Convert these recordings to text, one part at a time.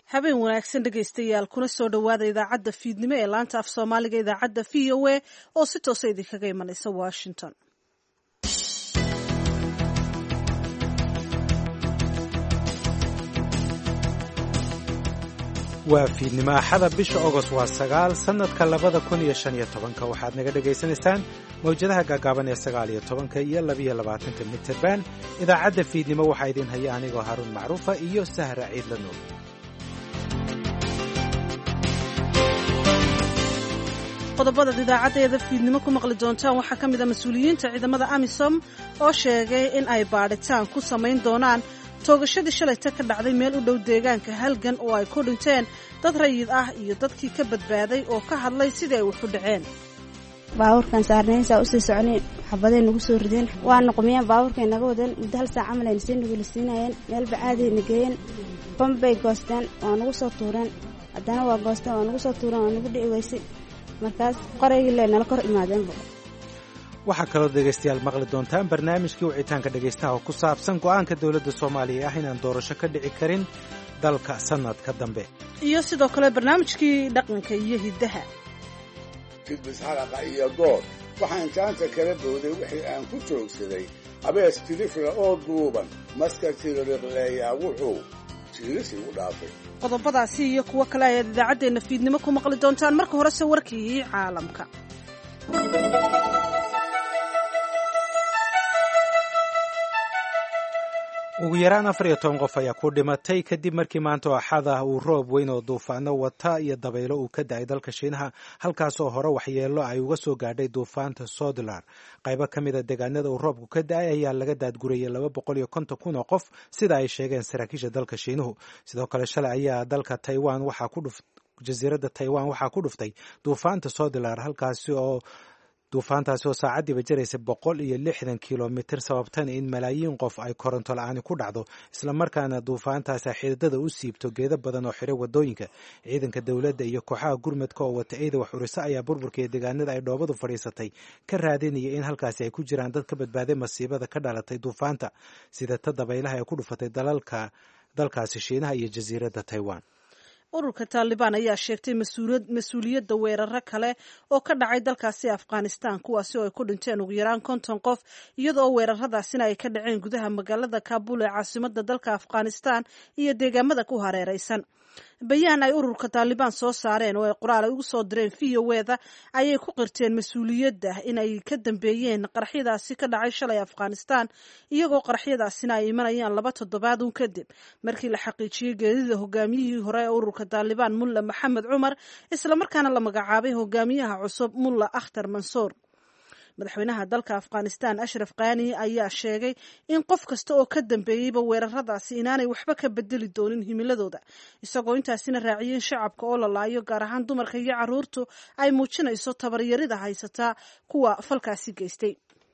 habeen wanaagsan dhegaystayaal kuna soo dhowaada idaacadda fiidnimo ee laanta af soomaaliga idaacadda v o a oo si toosa idinkaga imanaysa washington waa fiidnimo axada bisha ogost waa sagaal sannadka labada kun iyo shan iyo tobanka waxaad naga dhagaysanaysaan mawjadaha gaagaaban ee sagaal iyo tobanka iyo labiyo labaatanka mitrband idaacadda fiidnimo waxaa idin haya anigoo haruun macruufa iyo sahra ciidla nuur qodobadaad idaacaddeeda fiidnimo ku maqli doontaan waxaa ka mid a mas-uuliyiinta ciidamada amisom oo sheegay in ay baadhitaan ku samayn doonaan toogashadii shalayta ka dhacday meel u dhow deegaanka halgan oo ay ku dhinteen dad rayid ah iyo dadkii ka badbaaday oo ka hadlay sidii ay wax u dhaceen baabuurkan saarnaynsaa usii socnay xabaday nagu soo rideen waana qumiyeen baabuurkay naga wadeen muddo hal saa camal ayna sii nugulisiinayeen meel bacaadayna geeyeen bambay goosteen waa nagu soo tuureen haddana waa goosteen waa nagu soo tuureen waa nagu dhici weysay markaas qoraygii le nala kor imaadeenba waxaa kaloo dhegaystayaal maqli doontaan barnaamijkii wicitaanka dhegaystaha oo ku saabsan go'aanka dowladda soomaaliya ah inaan doorasho ka dhici karin dalka sannadka dambe iyo sidoo kale barnaamijkii dhaqanka iyo hiddaha jidbis xalaqa iyo goor waxaan jaanta kala booday wixii aan ku joogsaday abees tirifla oo duuban maska tiririqleeyaa wuxuu jiirisi u dhaafay qodobadaasi iyo kuwo kale ayaad idaacaddeenna fiidnimo ku maqli doontaan marka horese warkii caalamka ugu yaraan afar iyo toban qof ayaa ku dhimatay kadib markii maanta oo axad ah uu roob weyn oo duufaano wata iyo dabaylo uu ka da-ay dalka shiinaha halkaasoo hore waxyeelo ay uga soo gaadhay duufaanta sodlar qaybo ka mida deegaanada uu roobku ka da-ay ayaa laga daadgurayay laba boqol iyo konton kun oo qof sida ay sheegeen saraakiisha dalka shiinuhu sidoo kale shalay ayaa dalka taiwan waxaa ku dhuf jasiiradda taiwan waxaa ku dhuftay duufaanta sodlar halkaasi oo duufaantaasi oo saacaddiiba jaraysa boqol iyo lixdan kilomitir sababtana in malaayiin qof ay koronto la-aani ku dhacdo islamarkaana duufaantaasi xididada u siibto geedo badan oo xiray wadooyinka ciidanka dowladda iyo kooxaha gurmadka oo wata eeda wax uriso ayaa burburkaiyo deegaanada ay dhoobadu fadhiisatay ka raadinaya in halkaasi ay ku jiraan dad ka badbaaday masiibada ka dhalatay duufaanta sida ta dabaylaha ee ku dhufatay dalalka dalkaasi shiinaha iyo jasiiradda taiwan ururka taalibaan ayaa sheegtay mas-uuliyadda weeraro kale oo ka dhacay dalkaasi afghanistan kuwaasi oo ay ku dhinteen ugu yaraan konton qof iyadoo weeraradaasina ay ka dhaceen gudaha magaalada kaabul ee caasimada dalka afghanistan iyo deegaamada ku hareeraysan bayaan ay ururka taalibaan soo saareen oo ay qoraal ay ugu soo direen v o eda ayay ku qirteen mas-uuliyadda inay ka dambeeyeen qaraxyadaasi ka dhacay shalay afghanistan iyagoo qaraxyadaasina ay imanayaan laba toddobaad un kadib markii la xaqiijiyey geerida hogaamiyihii hore ee ururka taalibaan mulla maxamed cumar islamarkaana la magacaabay hogaamiyaha cusub mulla akhtar mansuur madaxweynaha dalka afghanistan ashraf khani ayaa sheegay in qof kasta oo ka dambeeyeyba weeraradaasi inaanay waxba ka bedeli doonin himiladooda isagoo intaasina raaciyeen shacabka oo la laayo gaar ahaan dumarka iyo caruurtu ay muujinayso tabaryarida haysataa kuwa falkaasi geystay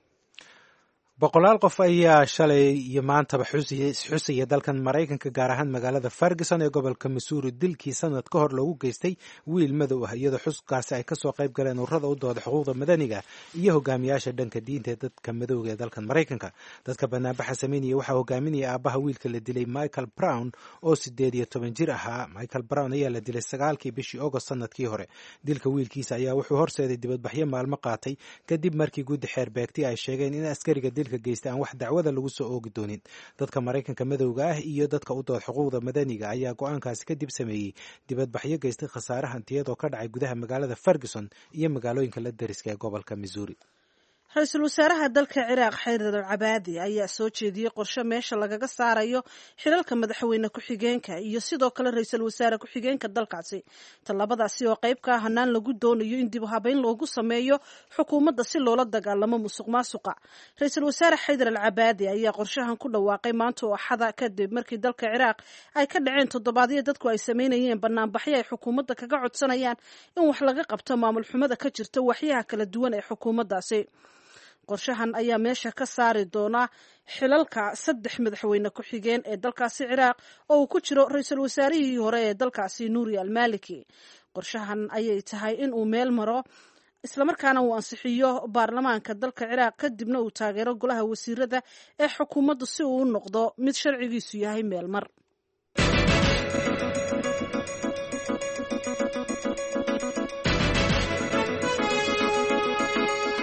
boqolaal qof ayaa shalay iyo maantaba xusaya dalkan maraykanka gaar ahaan magaalada ferguson ee gobolka missouri dilkii sanad ka hor loogu geystay wiil madow ah iyadoo xuskaasi ay kasoo qayb galeen ururada u dooda xuquuqda madaniga iyo hogaamiyaasha dhanka diinta ee dadka madowga ee dalkan maraykanka dadka banaanbaxa sameynaya waxaa hogaaminaya aabaha wiilka la dilay michael brown oo sideed iyo toban jir ahaa michael brown ayaa la dilay sagaalkii bishii agost sanadkii hore dilka wiilkiisa ayaa wuxuu horseeday dibadbaxyo maalmo qaatay kadib markii guddi xeer beegti ay sheegeen in askariga dilka geysta aan wax dacwada lagu soo oogi doonin dadka maraykanka madowga ah iyo dadka u dood xuquuqda madaniga ayaa go-aankaasi kadib sameeyey dibadbaxyo geystay khasaare hantiyadoo ka dhacay gudaha magaalada ferguson iyo magaalooyinka la dariska ee gobolka missouri ra-iisul wasaaraha dalka ciraaq xaydar al cabaadi ayaa soo jeediyey qorshe meesha lagaga saarayo xilalka madaxweyne ku-xigeenka iyo sidoo kale ra-iisul wasaare ku-xigeenka dalkaasi tallabadaasi oo qayb ka ah hanaan lagu doonayo in dib u habeyn loogu sameeyo xukuumadda si loola dagaalamo musuq maasuqa ra-iisul wasaare xaydar al cabaadi ayaa qorshahan ku dhawaaqay maanta oo axada kadib markii dalka ciraaq ay ka dhaceen toddobaadyo dadku ay sameynayeen banaanbaxyo ay xukuumadda kaga codsanayaan in wax laga qabto maamul xumada ka jirta waxyaha kala duwan ee xukuumaddaasi qorshahan ayaa meesha ka saari doona xilalka saddex madaxweyne ku-xigeen ee dalkaasi ciraaq oo uu ku jiro ra-iisul wasaarihii hore ee dalkaasi nuuri almaliki qorshahan ayay tahay in uu meel maro islamarkaana uu ansixiyo baarlamaanka dalka ciraaq kadibna uu taageero golaha wasiirada ee xukuumaddu si uu u noqdo mid sharcigiisu yahay meel mar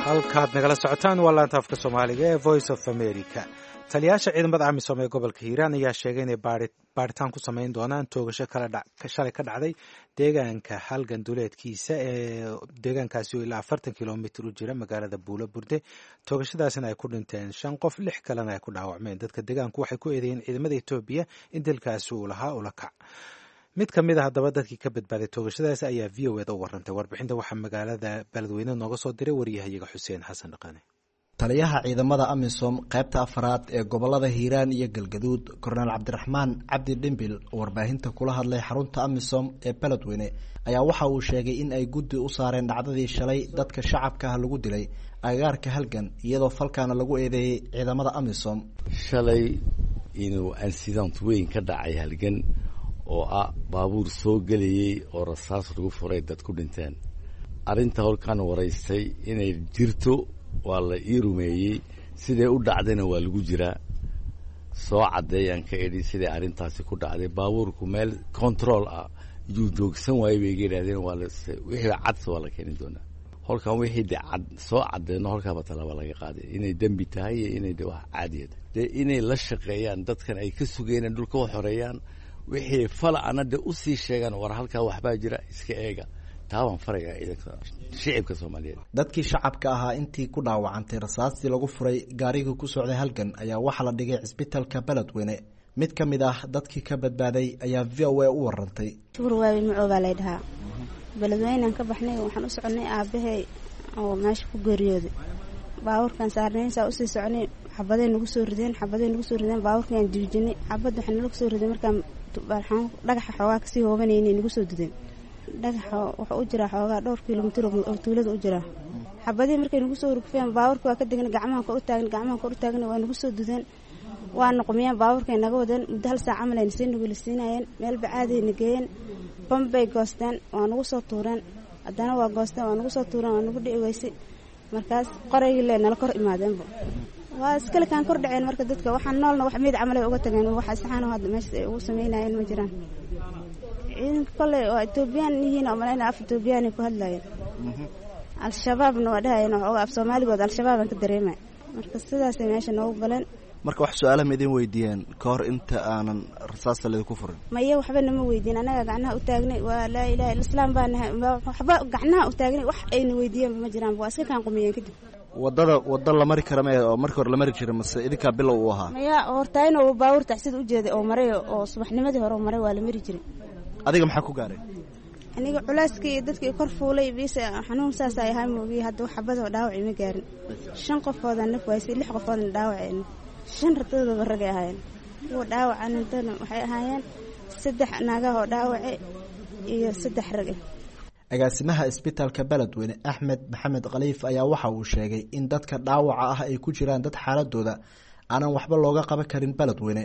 halkaad nagala socotaan waa laanta afka soomaaliga ee voice of america taliyaasha ciidamada amisom ee gobolka hiiraan ayaa sheegay inay baaritaan ku samayn doonaan toogasho shalay ka dhacday deegaanka halgan duleedkiisa ee deegaankaasi oo ilaa afartan kilomitr u jira magaalada buulo burde toogashadaasina ay ku dhinteen shan qof lix kalena ay ku dhaawacmeen dadka deegaanku waxay ku eedeeyeen ciidamada etoobiya in dalkaasi uu lahaa ula kac mid ka mid a haddaba dadkii ka badbaaday toogashadaasi ayaa v o eda u warantay warbixinta waxaa magaalada beledweyne nooga soo diray waryahayaga xuseen xasan dhaqane taliyaha ciidamada amisom qaybta afaraad ee gobolada hiiraan iyo galgaduud korneel cabdiraxmaan cabdi dhimbil oo warbaahinta kula hadlay xarunta amisom ee beledweyne ayaa waxa uu sheegay in ay guddi u saareen dhacdadii shalay dadka shacabka ah lagu dilay agagaarka halgan iyadoo falkaana lagu eedeeyey ciidamada amisom shalay inuu incident weyn ka dhacay halgan oo ah baabuur soo gelayey oo rasaas lagu furay dad ku dhinteen arrinta holkaan waraystay inay jirto waa la ii rumeeyey siday u dhacdayna waa lagu jiraa soo caddeeyaan ka edhi siday arrintaasi ku dhacday baabuurku meel control ah yuu joogsan waayey bay iga yidhahdeen waa wixii cadse waa la keeni doonaa holkan wixii de cad soo caddeeno holkaaba talaaba laga qaaday inay dembi tahay iyo inay de wax caadiya tahay dee inay la shaqeeyaan dadkan ay ka sugeeneen dhulka u xoreeyaan wixii fala ana de usii sheegaan war halkaa waxbaa jira iska eega taabaan farayaa ciidanka shicibka soomaaliyeed dadkii shacabka ahaa intii ku dhaawacantay rasaastii lagu furay gaarigii ku socday halgan ayaa waxaa la dhigay cisbitalka beledweyne mid ka mid ah dadkii ka badbaaday ayaa v o a u warantay shukur waabi macoo baa lay dhahaa beledweynaan ka baxnay waxaan u soconay aabahey oo meesha ku geeriyooday baabuurkaan saarnaynsaa usii soconay xabaday nagu soo rideen xabaday nagu soo rideen baabuurkaan diijinay xabad waxaa nalagu soo riday markaan dhagaxa xoogaa kasii hoobanaynay nagu soo dudeen dhagaxa wuxuu u jiraa xoogaa dhowr kilomitr oo tuulada u jiraa xabadihii markay nagu soo rugfeen baabuurka waa ka degan gacmaha kor u taagan gacmaha kor u taagan waa nagu soo dudeen waa noqmiyeen baabuurkay naga wadeen muddo hal saac camal ayna sii nugulisiinayeen meel bacaadayna geeyeen bambay goosteen waa nagu soo tuureen haddana waa goosteen waa nagu soo tuureen waa nagu dhici weysay markaas qoraygii le nala kor imaadeenba waa iskalekaan kor dhaceen marka dadka waxaan noolna wax meyd camal ay uga tageen waxa saxaano hadda meesha ay ugu sameynayeen ma jiraan ciidanka kolley oo etoobiyaan yihiin oo malayna af etoobiyaanay ku hadlayeen al-shabaabna waa dhahayeen waxooga af soomaaligood al-shabaabaan ka dareemay marka sidaasay meesha noogu galeen marka wax su-aalaha ma idin weydiiyeen ka hor inta aanan rasaasta laydinku furin maya waxba nama weydiin annaga gacnaha u taagnay waa laa ilaha illa islaam baa nahay waxba gacnaha u taagnay wax ayna weydiiyeenba ma jiraan waa iska kaan qumiyeen kadib wadada wada la mari kara me oo markii hore la mari jira mase idinkaa bilow uu ahaa maya hortaayn oo baabuur taxsida u jeeday oo maray oo subaxnimadii hore maray waa la mari jiray adiga maxaa ku gaaray aniga culeyskii iyo dadkii kor fuulay bis xanuun saas ay ahaa moogiye hadda wax xabadoo dhaawacii ma gaarin shan qofoodan naf waysay lix qofoodna dhaawaceen shan radadoodaba ragay ahaayeen kuwa dhaawacan intana waxay ahaayeen saddex naagaha oo dhaawace iyo saddex rage agaasimaha isbitaalka beledweyne axmed maxamed khaliif ayaa waxa uu sheegay in dadka dhaawaca ah ay ku jiraan dad xaaladooda aanan waxba looga qaban karin beledweyne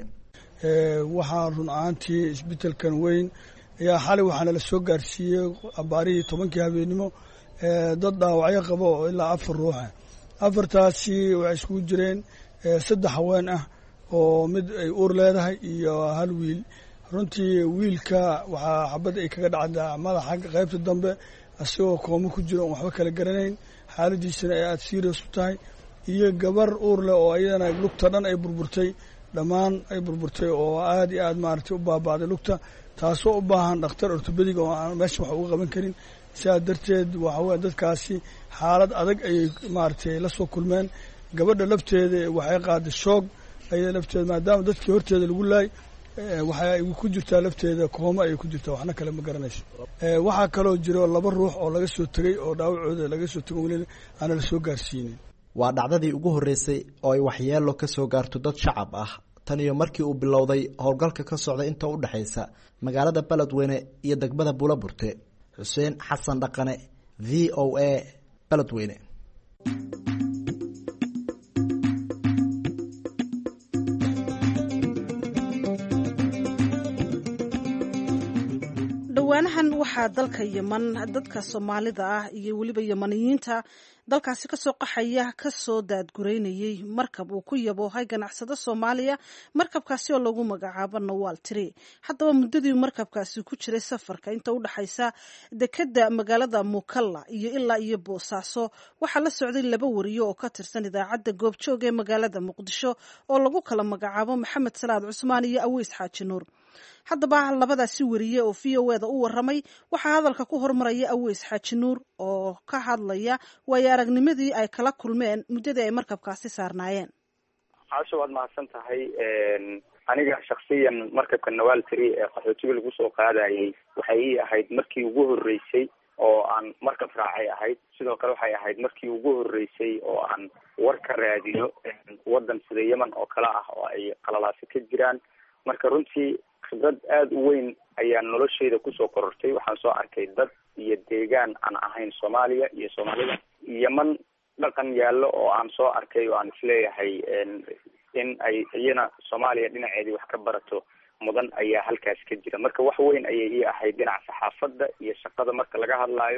waxaa run ahaantii isbitaalkan weyn ayaa xalay waxaana la soo gaarsiiyey abaarihii tobankii habeenimo dad dhaawacyo qabo oo ilaa afar ruuxa afartaasi waxay iskugu jireen saddex haween ah oo mid ay uur leedahay iyo hal wiil runtii wiilka waxaa xabad ay kaga dhacdaa madaxa qaybta dambe isagoo koomo ku jiro on waxba kala garanayn xaaladiisana ay aada serious u tahay iyo gabar uur leh oo ayadana lugta dhan ay burburtay dhammaan ay burburtay oo aada iyo aada maaragtay u baaba'day lugta taasoo u baahan dhakhtar ortobedig oo aan meesha wax uga qaban karin sidaa darteed waxa weye dadkaasi xaalad adag ayay maaragtay la soo kulmeen gabadha lafteeda waxay qaaday shoog ayada lafteeda maadaama dadkii horteeda lagu laay waxay ku jirtaa lafteeda kooma ayay ku jirtaa waxna kale ma garanayso waxaa kaloo jiro laba ruux oo laga soo tegey oo dhaawacooda laga soo tego weli aana la soo gaarsiinin waa dhacdadii ugu horreysay oo ay waxyeelo ka soo gaarto dad shacab ah tan iyo markii uu bilowday howlgalka ka socda inta u dhexaysa magaalada beledweyne iyo degmada buulaburte xuseen xasan dhaqane v o a beledweyne dhowaan dhowaanahan waxaa dalka yeman dadka soomaalida ah iyo weliba yemaniyiinta dalkaasi kasoo qaxaya kasoo daadgureynayay markab uu ku yaboohay ganacsado soomaaliya markabkaasi oo lagu magacaabo nawaal tiri haddaba muddadii markabkaasi ku jiray safarka inta u dhexaysa dekeda magaalada mukalla iyo ilaa iyo boosaaso waxaa la socday laba wariyo oo ka tirsan idaacadda goobjoog ee magaalada muqdisho oo lagu kala magacaabo maxamed salaad cusmaan iyo aweys xaaji nuur haddaba labadaasi wariye oo v o eda u waramay waxaa hadalka ku hormaraya aweys xaaji nuur oo ka hadlaya waayo aragnimadii ay kala kulmeen muddadii ay markabkaasi saarnaayeen caasho waad mahadsan tahay aniga shaksiyan markabka nawaal tiri ee qaxootiga lagu soo qaadayay waxay ii ahayd markii ugu horreysay oo aan markab raacay ahayd sidoo kale waxay ahayd markii ugu horreysay oo aan war ka raadiyo waddan sida yemen oo kale ah oo ay qalalaasi ka jiraan marka runtii khibrad aada u weyn ayaa nolosheyda kusoo korortay waxaan soo arkay dad iyo deegaan aan ahayn soomaaliya iyo soomaalida yeman dhaqan yaallo oo aan soo arkay oo aan isleeyahay in ay iyana soomaaliya dhinaceedii wax ka barato mudan ayaa halkaas ka jira marka wax weyn ayay ii ahayd dhinaca saxaafadda iyo shaqada marka laga hadlaayo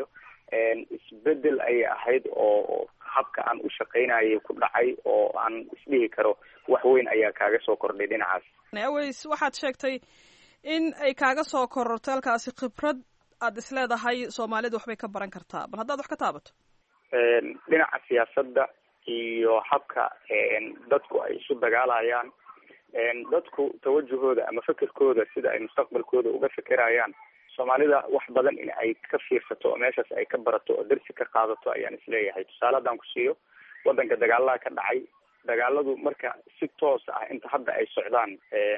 isbedel ayay ahayd oo habka aan u shaqaynayay ku dhacay oo aan isdhihi karo wax weyn ayaa kaaga soo kordhay dhinacaas aweys waxaad sheegtay in ay kaaga soo korortay halkaasi khibrad aada isleedahay soomaalida waxbay ka baran kartaa bal haddaad wax ka taabato dhinaca siyaasadda iyo habka dadku ay isu dagaalayaan dadku tawajahooda ama fekerkooda sida ay mustaqbalkooda uga fekerayaan soomaalida wax badan in ay ka fiirsato oo meeshaas ay ka barato oo darsi ka qaadato ayaan isleeyahay tusaale haddaan ku siiyo waddanka dagaalaha ka dhacay dagaaladu marka si toos ah inta hadda ay socdaan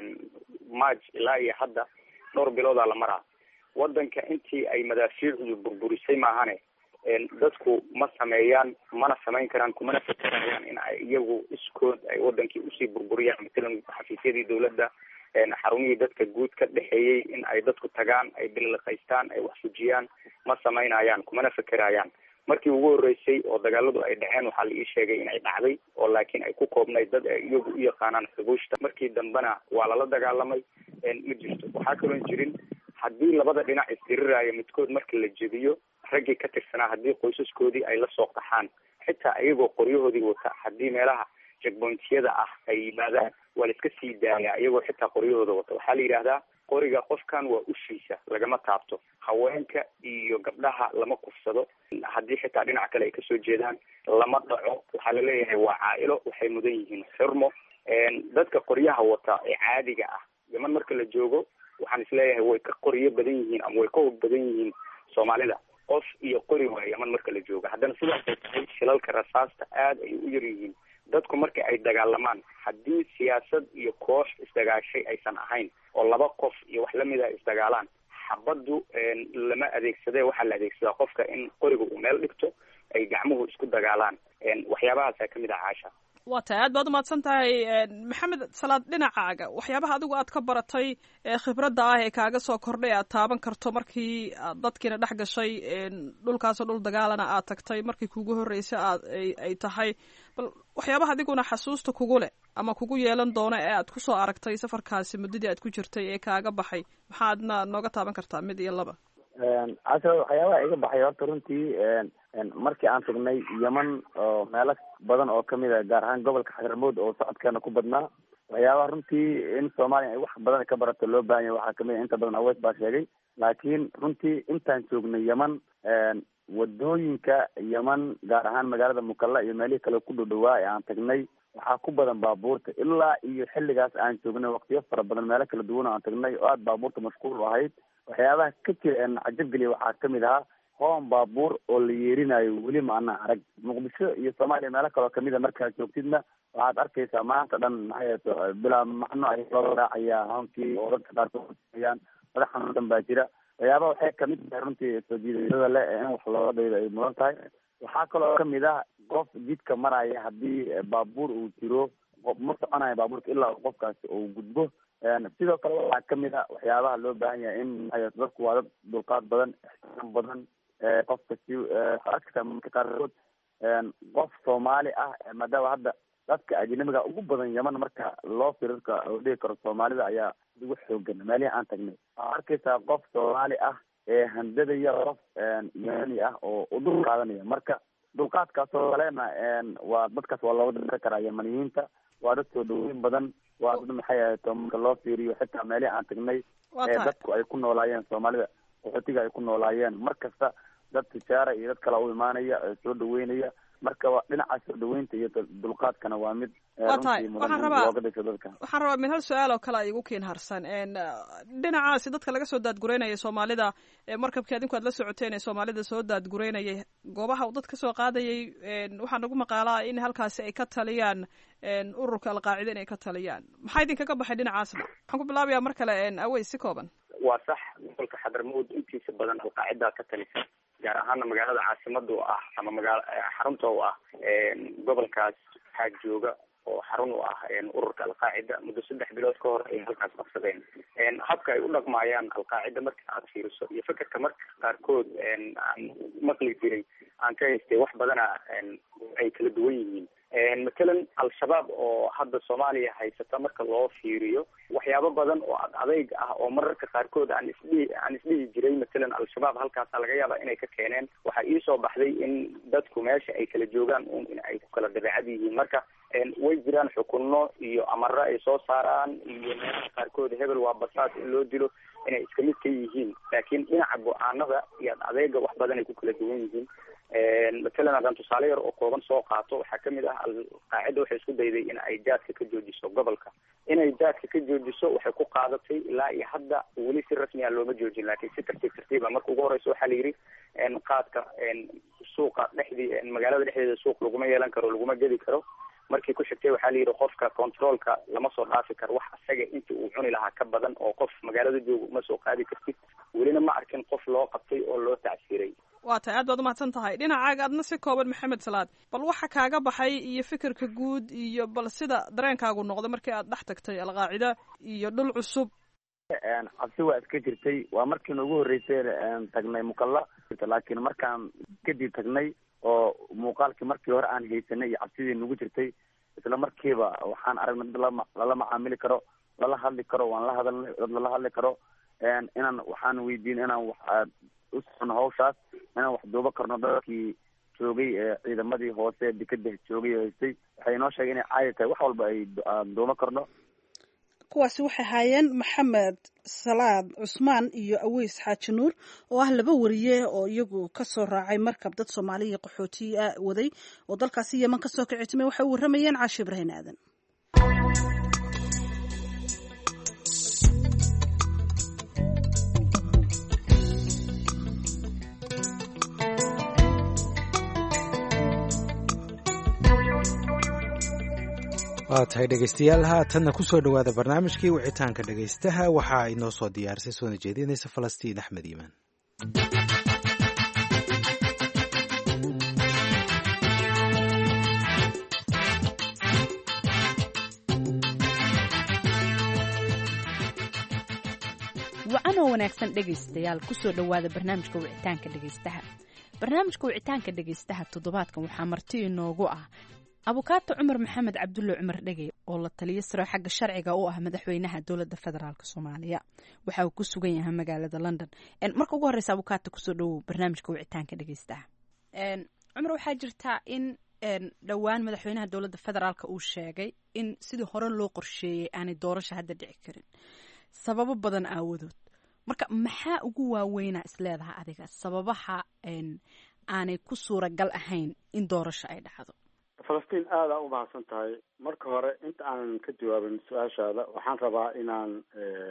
march ilaa iyo hadda dhowr biloodaa la maraa waddanka intii ay madaafiicdu burburisay maahane dadku ma sameeyaan mana samayn karaan kumana fekerayaan in ay iyagu iskood ay wadankii usii burburiyaan matalan xafiisyadii dawladda xarumihii dadka guud ka dhexeeyey in ay dadku tagaan ay billiqaystaan ay wax fujiyaan ma samaynayaan kumana fekerayaan markii ugu horreysay oo dagaaladu ay dhaceen waxaa la ii sheegay in ay dhacday oo laakiin ay ku koobnayd dad ay iyagu u yaqaanaan xubuushta markii dambena waa lala dagaalamay ma jirto waxaa kaloon jirin haddii labada dhinac isdiriraayo midkood marka la jebiyo raggii ka tirsanaa haddii qoysaskoodii ay lasoo qaxaan xitaa iyagoo qoryahoodii wata haddii meelaha jegbointiyada ah ay yimaadaan waa la iska sii daayaa iyagoo xitaa qoryahooda wata waxaa la yidhaahdaa qoriga qofkan waa ushiisa lagama taabto haweenka iyo gabdhaha lama kufsado haddii xitaa dhinac kale ay kasoo jeedaan lama dhaco waxaa laleeyahay waa caa-ilo waxay mudan yihiin xurmo dadka qoryaha wata ee caadiga ah yeman marka la joogo waxaan isleeyahay way ka qoryo badan yihiin ama way ka hog badan yihiin soomaalida qof iyo qori waa yeman marka la joogo haddana sidaasay tahay shilalka rasaasta aada ay u yar yihiin dadku marka ay dagaalamaan haddii siyaasad iyo koox isdagaashay aysan ahayn oo laba qof iyo wax lamid a isdagaalaan xabaddu lama adeegsadee waxaa la adeegsadaa qofka in qoriga uu meel dhigto ay gacmuhu isku dagaalaan waxyaabahaasaa kamid ah caasha waa tahay aad baad umahadsan tahay maxamed salaad dhinacaaga waxyaabaha adigu aad ka baratay khibradda ah ee kaaga soo kordhay aad taaban karto markii aad dadkiina dhex gashay dhulkaasoo dhul dagaalana aad tagtay markii kugu horreysay aad ay tahay bal waxyaabaha adiguna xasuusta kugu leh ama kugu yeelan doono ee aad kusoo aragtay safarkaasi muddadii aad ku jirtay ee kaaga baxay maxaadna nooga taaban kartaa mid iyo laba casha waxyaabaha iga baxay horta runtii markii aan tagnay yeman oo meelo badan oo kamid a gaar ahaan gobolka xadramood oo socodkeena ku badnaa waxyaabaha runtii in soomaaliya ay wax badan ka barato loo baahan yahay waxaa kamid a inta badan aweys baa sheegay laakiin runtii intaan joognay yeman wadooyinka yeman gaar ahaan magaalada mukalla iyo meelihii kale ku dhowdhowaa ee aan tagnay waxaa ku badan baabuurta ilaa iyo xilligaas aan joognay waqtiyo fara badan meelo kala duwan oo aan tagnay oo aada baabuurta mashquul u ahayd waxyaabaha ka jira een cajab geliya waxaa kamid ahaa hoon baabuur oo la yeerinayo weli ma ana arag muqdisho iyo soomaaliya meelo kaloo kamid a markaad joogtidna waxaad arkaysaa maanta dhan maxay bilaa macno ay loo raacayaa hoonkii oo dadka qaarkoodayaan madax xanuunsan baa jira waxyaabaha waxay kamid tahay runtii soo jiidashada le in wax looga daydo ay mudan tahay waxaa kaloo kamid ah qof jidka maraya haddii baabuur uu jiro ma soconayo baabuurka ilaa qofkaasi uu gudbo sidoo kale waxaa kamid a waxyaabaha loo baahan yahay in dadku waa dad dulqaad badan ixtiraam badan qofka si arkata marka qaarkood qof soomaali ah maadaama hadda dadka ajnabiga ugu badan yeman marka loo firirka oo dhihi karo soomaalida ayaa ugu xoogan meelihii aan tagnay waxaa arkaysaa qof soomaali ah ee handadaya qof yemani ah oo u dul qaadanaya marka dulqaadkaasoo kalena waa dadkaas waa looga diri karaa yemaniyiinta waa dad soo dhaweyn badan waa dad maxay ahato marka loo fiiriyo xitaa meelihii aan tagnay ee dadku ay ku noolaayeen soomaalida qaxootiga ay ku noolaayeen mar kasta dad tijaara iyo dad kale u imaanaya soo dhaweynaya marka dhinaca soo dhaweynta iyo dulqaadkana waa mid waa tahay waxaan rabaa waxaan rabaa mid hal su-aal oo kale a igu kiin harsan dhinacaasi dadka laga soo daadgureynaya soomaalida markabkii adinku aad la socoteen ee soomaalida soo daadgureynayay goobaha uu dad ka soo qaadayay waxaa nagu maqaalaa in halkaasi ay ka taliyaan ururka alqaacida inay ka taliyaan maxaa idinkaga baxay dhinacaasna waxaan ku bilaabayaa mar kale awey si kooban waa sax gobolka xadarmawd intiisa badan alqaacidaa ka talisa gaar ahaana magaalada caasimada u ah ama magaala xarunta u ah gobolkaas waxaa jooga oo xarun u ah ururka alqaacida muddo saddex bilood ka hor ay halkaas qabsadeen habka ay u dhaqmaayaan alqaacida marka aad fiiriso iyo fekerka marka qaarkood aan maqli jiray aan ka haystay wax badana ay kala duwan yihiin matalan al-shabaab oo hadda soomaaliya haysata marka loo fiiriyo waxyaabo badan oo ad adeyg ah oo mararka qaarkood aan isdhihi aan isdhihi jiray matalan al-shabaab halkaasa laga yaaba inay ka keeneen waxaa iisoo baxday in dadku meesha ay kala joogaan un in ay ku kala dabeecad yihiin marka way jiraan xukunno iyo amaro ay soo saaraan iyo meelaha qaarkood hebel waa basaas in loo dilo inay iska mid ka yihiin laakiin dhinaca go-aanada iyo ad adeega wax badan ay ku kala duwan yihiin matalan haddaan tusaale yar oo kooban soo qaato waxaa kamid ah alqaacida waxay isku dayday in ay jaadka ka joojiso gobolka inay jaadka ka joojiso waxay ku qaadatay ilaa iyo hadda weli si rasmiya looma joojin laakiin si tartiib tartiiba marka ugu horeysa waxaa la yidhi qaadka suuqa dhexdii magaalada dhexdeeda suuq laguma yeelan karo laguma gedi karo markii ku xigtay waxaa la yidhi qofka controolka lama soo dhaafi karo wax isaga inta uu cuni lahaa ka badan oo qof magaalada jooga uma soo qaadi kartid welina ma arkin qof loo qabtay oo loo tacsiiray waa tahay aad baad umahadsan tahay dhinacaaga adna si kooban maxamed salaad bal waxa kaaga baxay iyo fikirka guud iyo bal sida dareenkaagu noqday markii aad dhex tagtay alqaacida iyo dhul cusub cabsi waa iska jirtay waa markii noogu horreysay tagnay mukalla laakiin markaan kadib tagnay oo muuqaalkii markii hore aan haysanay iyo cabsidii nagu jirtay isla markiiba waxaan aragnay dad lala macaamili karo lala hadli karo waan la hadalnay dad lala hadli karo inaan waxaan weydiin inaan wax u socono hawshaas inaan wax duuba karno dadkii joogay ciidamadii hoose dekeda joogay oo haystay waxay inoo sheegay inay caadi tahay wax walba ay aan duuba karno kuwaasi waxay ahaayeen maxamed salaad cusmaan iyo aweys xaaji nuur oo ah laba wariye oo iyagu kasoo raacay markab dad soomaaliya qaxootiya waday oo dalkaasi yeman kasoo kicitimay waxay u warramayeen caashi ibrahin aadan waa tahay dhegaystayaal haatanna kusoo dhowaada barnaamijkii wicitaanka dhegaystaha waxaa inoo soo diyaarisay soona jeedinaysa falastiin axmed iimaan wacanoo wanaagsan dhegaystayaal kusoo dhowaada barnaamijka wicitaanka dhegaystaha barnaamijka wicitaanka dhegaystaha toddobaadkan waxaa marti inoogu ah abukaato cumar maxamed cabdulle cumar dhegey oo la taliyo saro xagga sharciga u ah madaxweynaha dowladda federaalk soomaaliya waxa uu ku sugan yahay magaalada london marka ugu horeysa abukaato kusoo dhowow barnaamijka wicitaanka dhegeystaha cumar waxaa jirtaa in dhowaan madaxweynaha dowladda federaalk uu sheegay in sidii hore loo qorsheeyey aanay doorasho hadda dhici karin sababo badan aawadood marka maxaa ugu waaweynaa isleedaha adiga sababaha aanay ku suuragal ahayn in doorasho ay dhacdo falastiin aada u mahadsan tahay marka hore inta aanan ka jawaabin su-aashaada waxaan rabaa inaan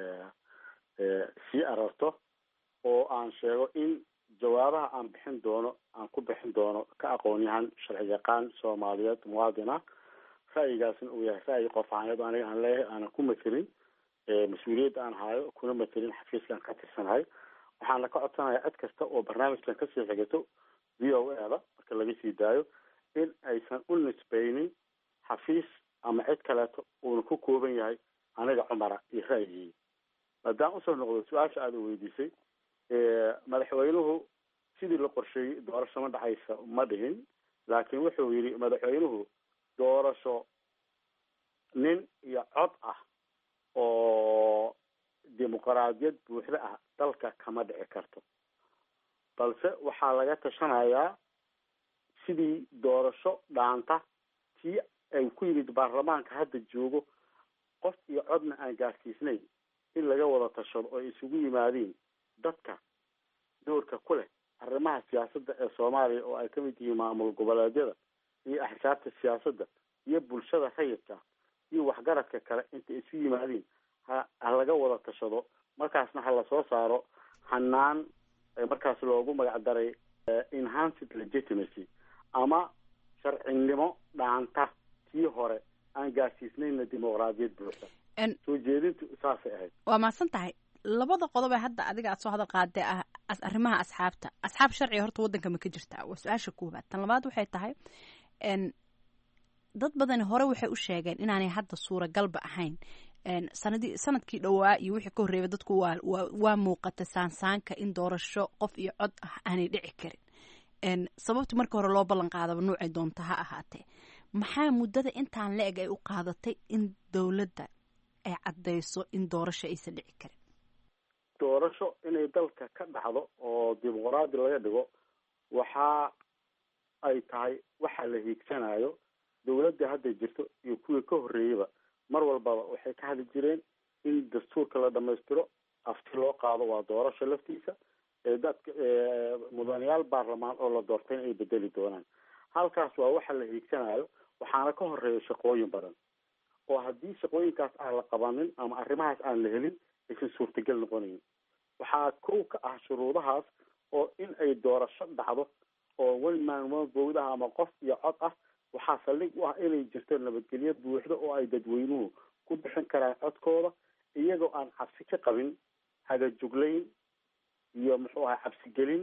sii ararto oo aan sheego in jawaabaha aan bixin doono aan ku bixin doono ka aqoon-yahan sharci yaqaan soomaaliyeed muwaadin ah ra'yigaasna uu yahay ra'yi qof ahaaneed aniga aan leeyahay aanan ku matelin mas-uuliyadda aan hayo kuna matelin xafiiska aan ka tirsanahay waxaana ka codsanayaa cid kasta oo barnaamijkan kasii xigato v o a da marka laga sii daayo in aysan u nisbeynin xafiis ama cid kaleeto uuna ku kooban yahay aniga cumara iyo ra'yigii maadaama usoo noqdo su-aasha aada weydiisay madaxweynuhu sidii la qorsheeyey doorasho ma dhacaysa ma dhihin laakiin wuxuu yidhi madaxweynuhu doorasho nin iyo cod ah oo dimuqraadiyad buuxda ah dalka kama dhici karto balse waxaa laga tashanayaa sidii doorasho dhaanta tii ay ku yimid baarlamaanka hadda joogo qof iyo codna aan gaarsiisnayn in laga wada tashado oo isugu yimaadiin dadka doorka ku leh arrimaha siyaasadda ee soomaaliya oo ay kamid yihiin maamul goboleedyada iyo axsaabta siyaasadda iyo bulshada rayidka iyo waxgaradka kale intay isu yimaadiin ha ha laga wada tashado markaasna ha lasoo saaro hanaan markaas loogu magac daray enhanced legitimacy ama sharcinimo dhaanta tii hore aan gaarsiisnayna dimuqraadiyad buuxda soo jeedintu saasay ahayd waa mahadsan tahay labada qodob ee hadda adiga aad soo hadal qaadee ah arrimaha asxaabta asxaab sharciga horta waddanka ma ka jirtaa waa su-aasha koowaad tan labaad waxay tahay dad badani hore waxay u sheegeen inaanay hadda suuragalba ahayn sanadii sanadkii dhowaa iyo wixii ka horreeyay dadku waa waa muuqata saansaanka in doorasho qof iyo cod ah aanay dhici karin sababta markii hore loo ballan qaadaba nuucay doonta ha ahaatee maxaa muddada intaan la eg ay u qaadatay in dowladda ay caddayso in doorasho aysan dhici karin doorasho inay dalka ka dhacdo oo dimuqraadi laga dhigo waxa ay tahay waxa la hiigsanayo dowladda hadda jirto iyo kuwii ka horreeyeyba mar walbaba waxay ka hadli jireen in dastuurka la dhamaystiro afti loo qaado waa doorasho laftiisa ee dadka mudanayaal baarlamaan oo la doortayna ay bedeli doonaan halkaas waa waxa la hiigsanayo waxaana ka horeeya shaqooyin badan oo haddii shaqooyinkaas aan la qabanin ama arrimahaas aan la helin aysan suurtagal noqonayn waxaa kow ka ah shuruudahaas oo in ay doorasho dhacdo oo weli maalmo bowdaha ama qof iyo cod ah waxaa saldhig u ah inay jirto nabadgelyo buuxda oo ay dadweynuhu ku bixin karaan codkooda iyagoo aan cabsi ka qabin hagajuglayn iyo muxuu ahay cabsigelin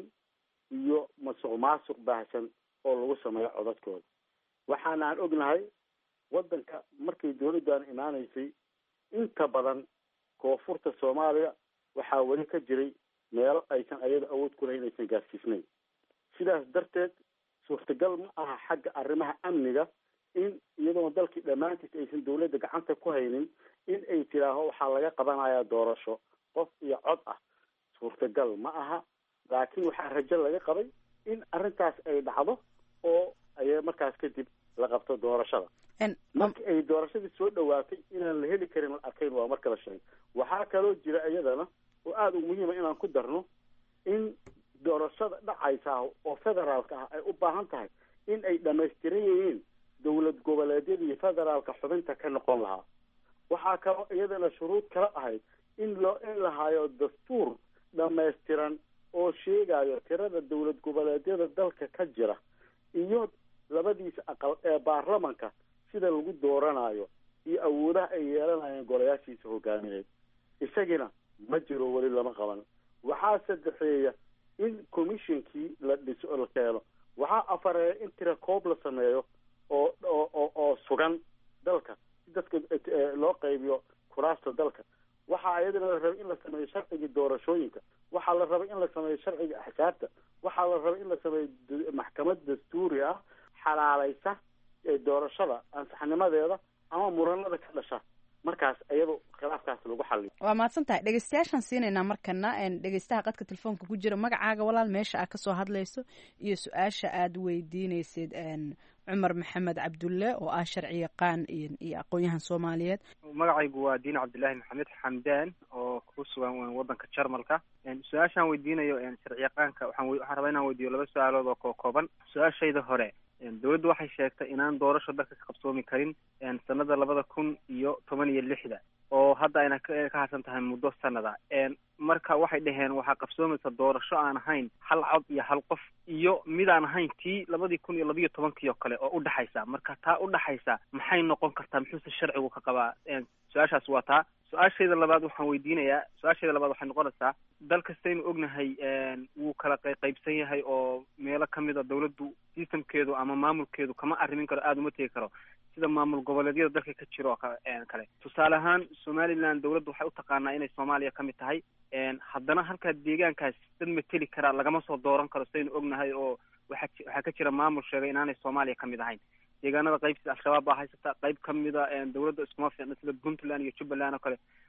iyo masuq maasuq baahsan oo lagu sameeyo codadkooda waxaana aan ognahay waddanka markay dowladdan imaanaysay inta badan koonfurta soomaaliya waxaa weli ka jiray meelo aysan ayada awood ku lahayn aysan gaarsiisnayn sidaas darteed suurtagal ma aha xagga arrimaha amniga in iyadoona dalkii dhammaantiis aysan dowladda gacanta ku haynin in ay tidhaaho waxaa laga qabanayaa doorasho qof iyo cod ah suurtagal ma aha laakiin waxaa rajo laga qabay in arrintaas ay dhacdo oo ay markaas kadib la qabto doorashada marki ay doorashadii soo dhawaatay inaan la heli karin la arkayn waa marka la sheegay waxaa kaloo jira iyadana oo aada u muhiima inaan ku darno in doorashada dhacaysa oo federaalka ah ay u baahan tahay in ay dhamaystiran yihiin dowlad goboleedyada iyo federaalka xubinta ka noqon lahaa waxaa kaloo iyadana shuruud kala ahayd in loo in la hayo dastuur dhamaystiran oo sheegayo tirada dowlad goboleedyada dalka ka jira iyo labadiisa aqal ee baarlamanka sida lagu dooranayo iyo awoodaha ay yeelanayeen golayaashiisa hogaamineed isagina ma jiro weli lama qaban waxaa saddexeeya in commissionkii la dhiso la keeno waxaa afareeya in tira koob la sameeyo oo oo oo sugan dalka si dadka loo qaybiyo kuraasta dalka waxaa iyadana la rabay in la sameeyo sharcigii doorashooyinka waxaa la rabay in la sameeyo sharciga axsaabta waxaa la rabay in la sameeyo maxkamad dastuuri ah xalaalaysa doorashada ansaxnimadeeda ama muranada ka dhasha markaas iyado khilaafkaas lagu xaliyo waa mahadsan tahay dhegeystayaashaan siinaynaa markana dhegeystaha qadka telefoonka ku jira magacaaga walaal meesha aad kasoo hadlayso iyo su-aasha aad weydiineysid cumar maxamed cabdulle oo ah sharci yaqaan iyo aqoon-yahan soomaaliyeed magacaygu waa diin cabdillaahi maxamed xamdaan oo ku sugan wadanka jarmalka su-aashaan weydiinayo sharci yaqaanka waxaan waxaan rabaa inaan weydiiyo laba su-aalood oo koo kooban su-aashayda hore dowladdu waxay sheegtay inaan doorasho dalka ka qabsoomi karin sanada labada kun iyo toban iyo lixda oo hadda ayna ka harsan tahay muddo sanada marka waxay dhaheen waxaa qabsoomaysa doorasho aan ahayn hal cod iyo hal qof iyo mid aan ahayn tii labadii kun iyo labiyo tobankii oo kale oo udhexaysa marka taa udhexaysa maxay noqon kartaa muxuuse sharcigu ka qabaa su-aashaas waa taa su-aashayda labaad waxaan weydiinayaa su-aashayda labaad waxay noqonaysaa dal kastaynu ognahay wuu kala qaybsan yahay oo meelo kamid a dawladdu systemkeedu ama maamulkeedu kama arrimin karo aada uma tegi karo sida maamul goboleedyada dalka ka jiro oo kale tusaale ahaan somaliland dawladdu waxay utaqaanaa inay soomaaliya ka mid tahay haddana halkaa deegaankaas dad mateli karaa lagama soo dooran karo sidaynu ognahay oo waxa waxaa ka jira maamul sheegay inaanay soomaaliya ka mid ahayn deegaanada qayb sida al-shabaab baa haysata qayb kamida dawladda iskuma fiicna sida puntland iyo jubbaland oo kale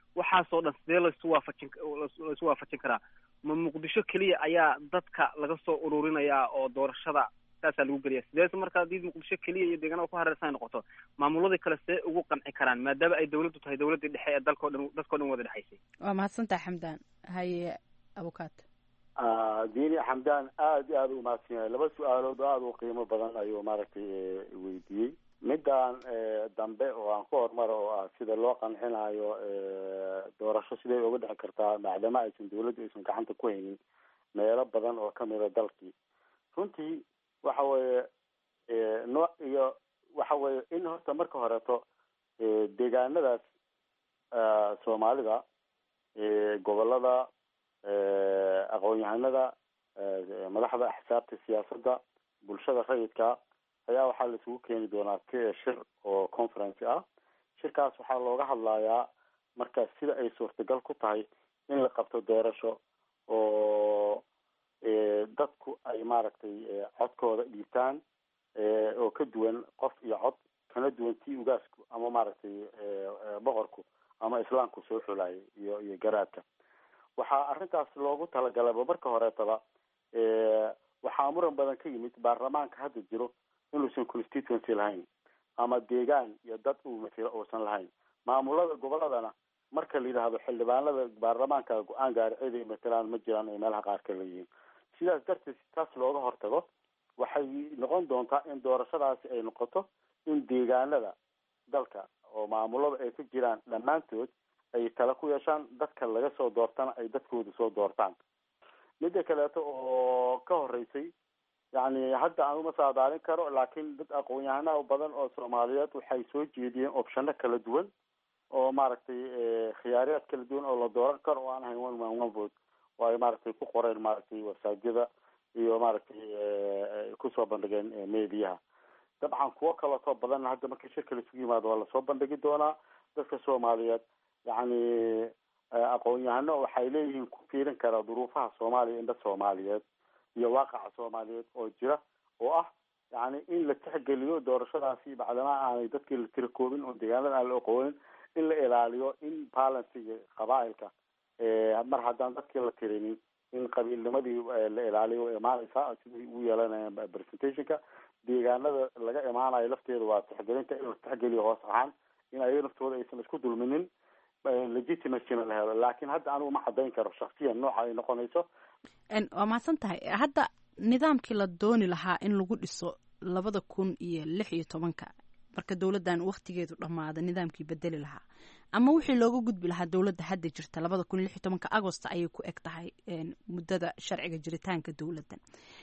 waxaasoo dhan sidee laisu waafajin laisu waafajin karaa ma muqdisho keliya ayaa dadka laga soo ururinayaa oo doorashada saasaa lagu geliya sideese marka haddii muqdisho keliya iyo deegaanada ku hareersan ay noqoto maamuladii kale see ugu qanci karaan maadaama ay dawladdu tahay dawladdii dhexe ee dalkao dhan dadkao dhan wada dhexaysay waa mahadsantaha xamdaan haye abukaat diini xamdaan aada iyo aada u mahadsan yahay laba su-aalood oo aada u qiimo badan ayuu maaragtay weydiiyey midaan dambe oo aan ku horumaro oo ah sida loo qancinayo doorasho siday uga dhexi kartaa maadaama aysan dawladdu aysan gacanta ku haynin meelo badan oo kamida dalkii runtii waxa weeye nooc iyo waxa weeye in horta marka horeeto deegaanadaas soomaalida gobolada aqoon-yahanada madaxda axsaabta siyaasadda bulshada rayidka ayaa waxaa la isugu keeni doonaa k shir oo conference ah shirkaas waxaa looga hadlayaa marka sida ay suurtagal ku tahay in la qabto doorasho oo dadku ay maaragtay codkooda dhiibtaan oo ka duwan qof iyo cod kana duwan tii ugaasku ama maaragtay boqorku ama islaamku soo xulayay iyo iyo garaadka waxaa arrintaas loogu talagalaba marka horeetaba waxaa muran badan ka yimid baarlamaanka hadda jiro inuusan constituency lahayn ama deegaan iyo dad uu matilo uusan lahayn maamulada goboladana marka la yidhaahdo xildhibaanada baarlamaanka go-aan gaari ciday matalaan ma jiraan ay meelaha qaar ka leeyihiin sidaas darteed si taas looga hortago waxay noqon doontaa in doorashadaasi ay noqoto in deegaanada dalka oo maamulada ay ka jiraan dhammaantood ay tala ku yeeshaan dadka laga soo doortana ay dadkooda soo doortaan midda kaleeto oo ka horeysay yacni hadda aan uma saadaalin karo laakiin dad aqoon-yahanaha badan oo soomaaliyeed waxay soo jeediyeen opshano kala duwan oo maaragtay khiyaariyaad kala duwan oo la dooran karo oo aan ahayn one man one vote oo ay maaragtay ku qoreen maaragtay wasaajada iyo maaragtay kusoo bandhigeen mediyaha dabcan kuwo kaleetoo badan hadda marka shirka la isugu yimaado waa lasoo bandhigi doonaa dadka soomaaliyeed yacni aqoon-yahano waxay leeyihiin ku fiirin kara duruufaha soomaaliya indha soomaaliyeed iyo waaqaca soomaaliyeed oo jira oo ah yani in la tixgeliyo doorashadaasi bacdamaa aanay dadkii la tira koobin oo deegaanada aan la oqoonin in la ilaaliyo in balansiga qabaailka mar haddaan dadkii la tirinin in qabiilnimadii la ilaaliyo way imaanaysaa sidii ugu yeelanayaan presentationka deegaanada laga imaanayo lafteeda waa tixgelinta in la tixgeliyo hoos ahaan in ayaga naftooda aysan isku dulminin legitimacyna la helo laakiin hadda anigu ma cadayn karo shaksiyan nooca ay noqonayso waa mahadsan tahay hadda nidaamkii la dooni lahaa in lagu dhiso labada kun iyo lix iyo tobanka marka dowladdan waktigeedu dhammaada nidaamkii bedeli lahaa ama wixii looga gudbi lahaa dowladda hadda jirta labada kun iyo lix iyo tobanka agost ayay ku eg tahay muddada sharciga jiritaanka dowladdan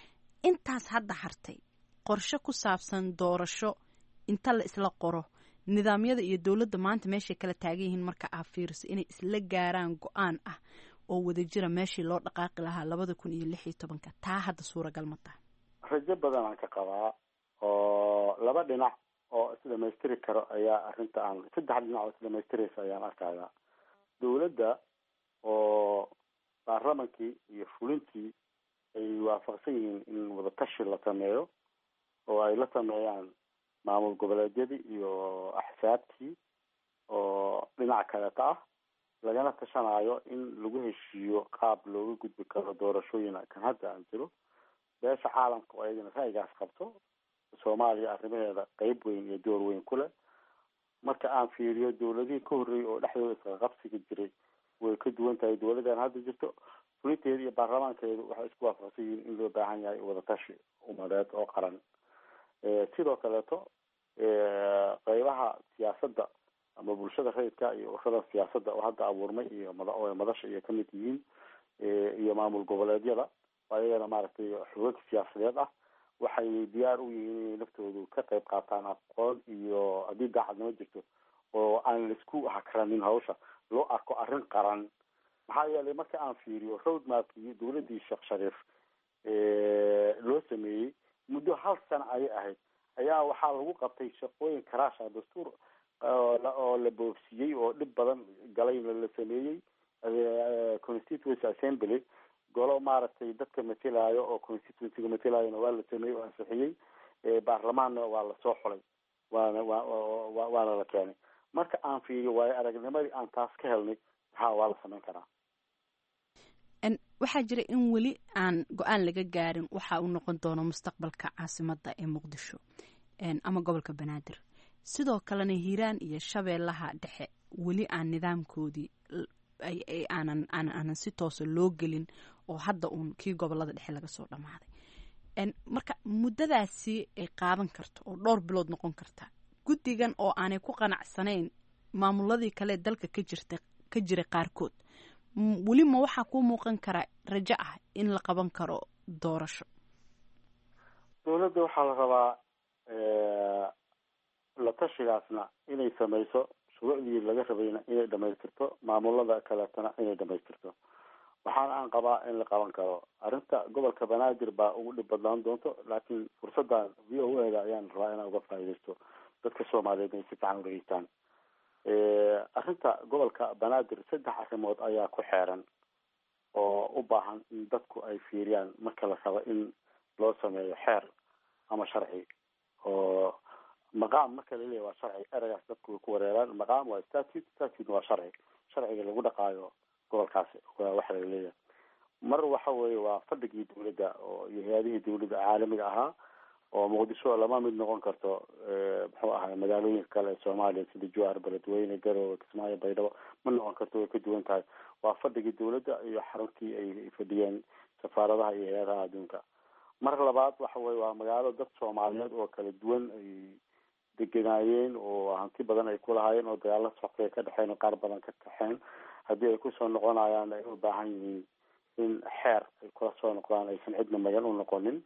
intaas hadda hartay qorshe ku saabsan doorasho inta la isla qoro nidaamyada iyo dowladda maanta meeshay kala taagan yihiin marka aa fiiriso inay isla gaaraan go-aan ah oo wadajira meeshii loo dhaqaaqi lahaa labada kun iyo lix iyo tobanka taa hadda suuragal ma taha rajo badan aan ka qabaa oo laba dhinac oo isdhamaystiri karo ayaa arrinta aan saddex dhinac oo isdhamaystiraysa ayaan arkayaa dowladda oo baarlamankii iyo fulintii ay waafaqsan yihiin in wadatashi la sameeyo oo ay la sameeyaan maamul goboleedyadii iyo axsaabtii oo dhinac kaleeta ah lagana tashanayo in lagu heshiiyo qaab looga gudbi karo doorashooyin kan hadda aan jiro beesha caalamka oo ayadana ra'yigaas qabto soomaaliya arrimaheeda qeyb weyn iyo door weyn ku leh marka aan fiiriyo dowladihii ka horreeyay oo dhexdooda isqaqabsiga jiray way ka duwan tahay dowladan hadda jirto fulinteeda iyo baarlamaankeedu waxay isku waafaqsan yihiin in loo baahan yahay wadatashi umadeed oo qaran sidoo kaleeto qeybaha siyaasadda ama bulshada rayidka iyo ururada siyaasadda oo hadda abuurmay iyo mada madasha iyo kamid yihiin iyo maamul goboleedyada oo ayagana maaragtay xoogag siyaasadeed ah waxay diyaar u yihiin inay naftoodu ka qayb qaataan aqoon iyo haddii daacadnimo jirto oo aan laisku hakranin hawsha loo arko arrin qaran maxaa yeelay marka aan fiiriyo road mapkii dowladdii sheekh shariif loo sameeyey muddo hal sana ayay ahayd ayaa waxaa lagu qabtay shaqooyin karaasha dastuur oo la boofsiiyey oo dhib badan galayna la sameeyey constituency assembly golo maaragtay dadka matelayo oo constituencyga matelayona waa la sameeyey oo ansixiyey baarlamaanna waa lasoo xulay waana wa waana la keenay marka aan fiiriyo waayo aragnimadii aan taas ka helnay ha waa la samayn karaa waxaa jira in weli aan go-aan laga gaarin waxa uu noqon doono mustaqbalka caasimadda ee muqdisho ama gobolka banaadir sidoo kalena hiiraan iyo shabeellaha dhexe weli aan nidaamkoodii aanan aanan si toosa loo gelin oo hadda uun kii gobolada dhexe laga soo dhammaaday marka muddadaasi ay qaadan karto oo dhowr bilood noqon karta guddigan oo aanay ku qanacsanayn maamuladii kale dalka ka jirta ka jira qaarkood weli ma waxaa kuu muuqan kara rajo ah in la qaban karo doorasho dowladda waxaa la rabaa la tashigaasna inay samayso shuruucdii laga rabayna inay dhamaystirto maamulada kaleetana inay dhamaystirto waxaana aan qabaa in la qaban karo arrinta gobolka banaadir baa ugu dhib badnaan doonto laakiin fursaddan v o a da ayaan rabaa inaan uga faaidaysto dadka soomaaliyeed inay si fiican udhegeystaan arrinta gobolka banaadir saddex arrimood ayaa ku xeeran oo u baahan in dadku ay fiiriyaan marka la rabo in loo sameeyo xeer ama sharci oo maqaam marka laleeyahy waa sharci eragaas dadku way ku wareeraan maqaam waa statute statute waa sharci sharciga lagu dhaqaayo gobolkaasi waxa laga leeyahay mar waxa weeye waa fadhigii dawladda oo iyo hay-adihii dawladda caalamiga ahaa oo muqdisho lama mid noqon karto muxuu ahay magaalooyinka kale ee soomaaliya sida juwaar beledweyne garowe kismaayo baydhabo ma noqon karto way ka duwan tahay waa fadhigii dawladda iyo xaruntii ay fadhiyeen safaaradaha iyo hay-adaha adduunka mar labaad waxa weye waa magaalo dad soomaaliyeed oo kala duwan ay deganaayeen oo hanti badan ay kulahaayeen oo dagaalo socday ka dhexeen oo qaar badan ka kaxeen haddii ay kusoo noqonayaan ay u baahan yihiin in xeer ay kula soo noqdaan aysan cidna magan u noqonin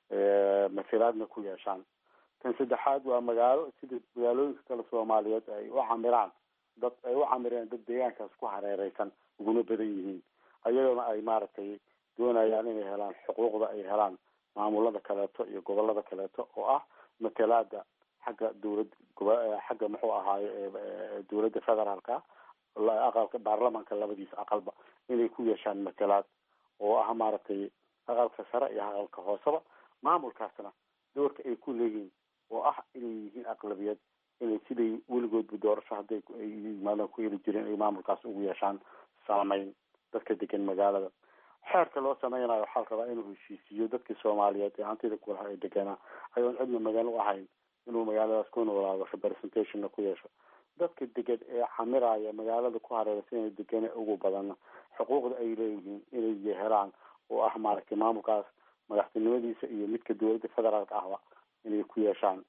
masilaadna ku yeeshaan tan saddexaad waa magaalo sida magaalooyinka kale soomaaliyeed ay u camiraan dad ay u camireen dad deegaankaas ku hareereysan uguna badan yihiin ayagona ay maaragtay doonayaan inay helaan xuquuqda ay helaan maamulada kaleeto iyo gobolada kaleeto oo ah matalaada xagga dawlad xagga muxuu ahaaye dawladda federaalka aqalka baarlamanka labadiisa aqalba inay ku yeeshaan matalaad oo ah maaragtay aqalka sare iyo aqalka hooseba maamulkaasna doorka ay ku leeyihiin oo ah inay yihiin aqlabiyad inay siday weligoodba doorasho hadday ay yimaadaan ku heli jireen ay maamulkaas ugu yeeshaan saameyn dadka degan magaalada xeerka loo sameynayo waxaa la rabaa inuu heshiisiiyo dadkii soomaaliyeed ee hantida kulaha ay deganaa ayoon cidna magan u ahayn inuu magaaladaas ku noolaado representationna ku yeesho dadka degan ee camiraya magaalada ku hareeraysan inay degane ugu badana xuquuqda ay leeyihiin inay helaan oo ah maaragtay maamulkaas madaxtinimadiisa iyo midka dawladda federaalka ahba inay ku yeeshaan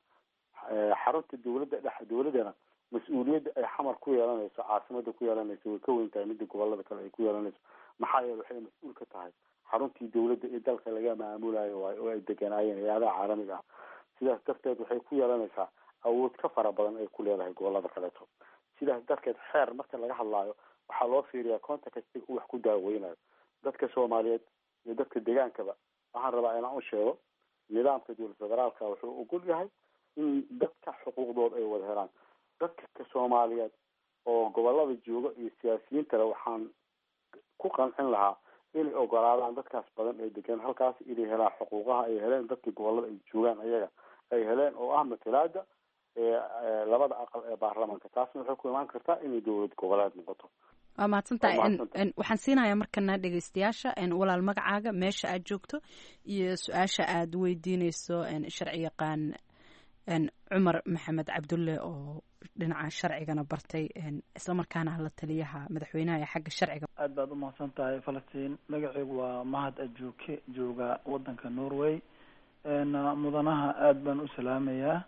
xarunta dawladda dhex dawladdana mas-uuliyadda ay xamar ku yeelanayso caasimada ku yeelanayso way ka weyn tahay midda gobolada kale ay ku yeelanayso maxaa yeele waxay mas-uul ka tahay xaruntii dawladda ee dalka laga maamulayo waayo oo ay deganaayeen hay-adaha caalamiga ah sidaas darteed waxay ku yeelanaysaa awood ka fara badan ay ku leedahay gobolada kaleeto sidaas darteed xeer marka laga hadlaayo waxaa loo fiiriyaa contextiga uu wax ku daaweynayo dadka soomaaliyeed iyo dadka degaankaba waxaan rabaa inaan u sheego nidaamka dowlad federaalka wuxuu ogol yahay in dadka xuquuqdooda ay wada helaan dadka soomaaliyeed oo gobolada jooga iyo siyaasiyiintale waxaan ku qancin lahaa inay ogolaadaan dadkaas badan ee degan halkaas inay helaan xuquuqaha ay heleen dadkii gobolada ay joogaan ayaga ay heleen oo ah matalaada labada aqal ee baarlamanka taasna waxay ku imaan kartaa inay dowlad goboleed noqoto waa mahadsantahay waxaan siinayaa markana dhegeystayaasha walaal magacaaga meesha aad joogto iyo su-aasha aad weydiineyso sharci yaqaan cumar maxamed cabdulle oo dhinaca sharcigana bartay islamarkaana la taliyaha madaxweynaha ee xagga sharciga aad baad umahadsan tahay falastiin magaceygu waa mahad ajuuke jooga wadanka norway mudanaha aad baan u salaamayaa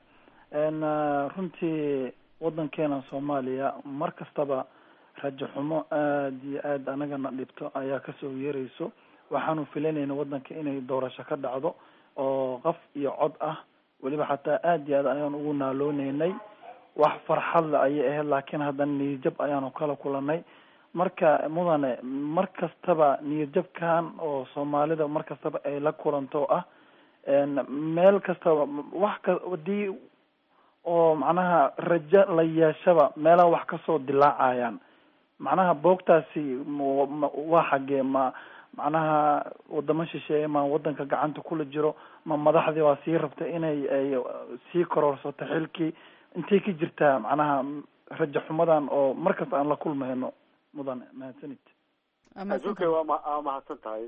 runtii wadankeena soomaaliya mar kastaba rajo xumo aada iyo aad anagana dhibto ayaa kasoo yeerayso waxaanu filanayna wadanka inay doorasho ka dhacdo oo qof iyo cod ah weliba xataa aada iyo aad ayaan ugu naalooneynay wax farxadle ayay ahayd laakiin haddana niyadjab ayaanu kala kulanay marka mudane mar kastaba niyadjabkan oo soomaalida mar kastaba ay la kulanto ah meel kastaba wax ka hadii oo macnaha rajo la yeeshaba meelaha wax kasoo dilaacayaan macnaha boogtaasi waa xagee ma macnaha wadamo shisheeye ma wadanka gacanta kula jiro ma madaxdii waa sii rabta inay ay sii kororsato xilkii intay ka jirtaa macnaha rajo xumadan oo markasta aan la kulmayno mudan mahadsanid adduunkay waa ma waa mahadsan tahay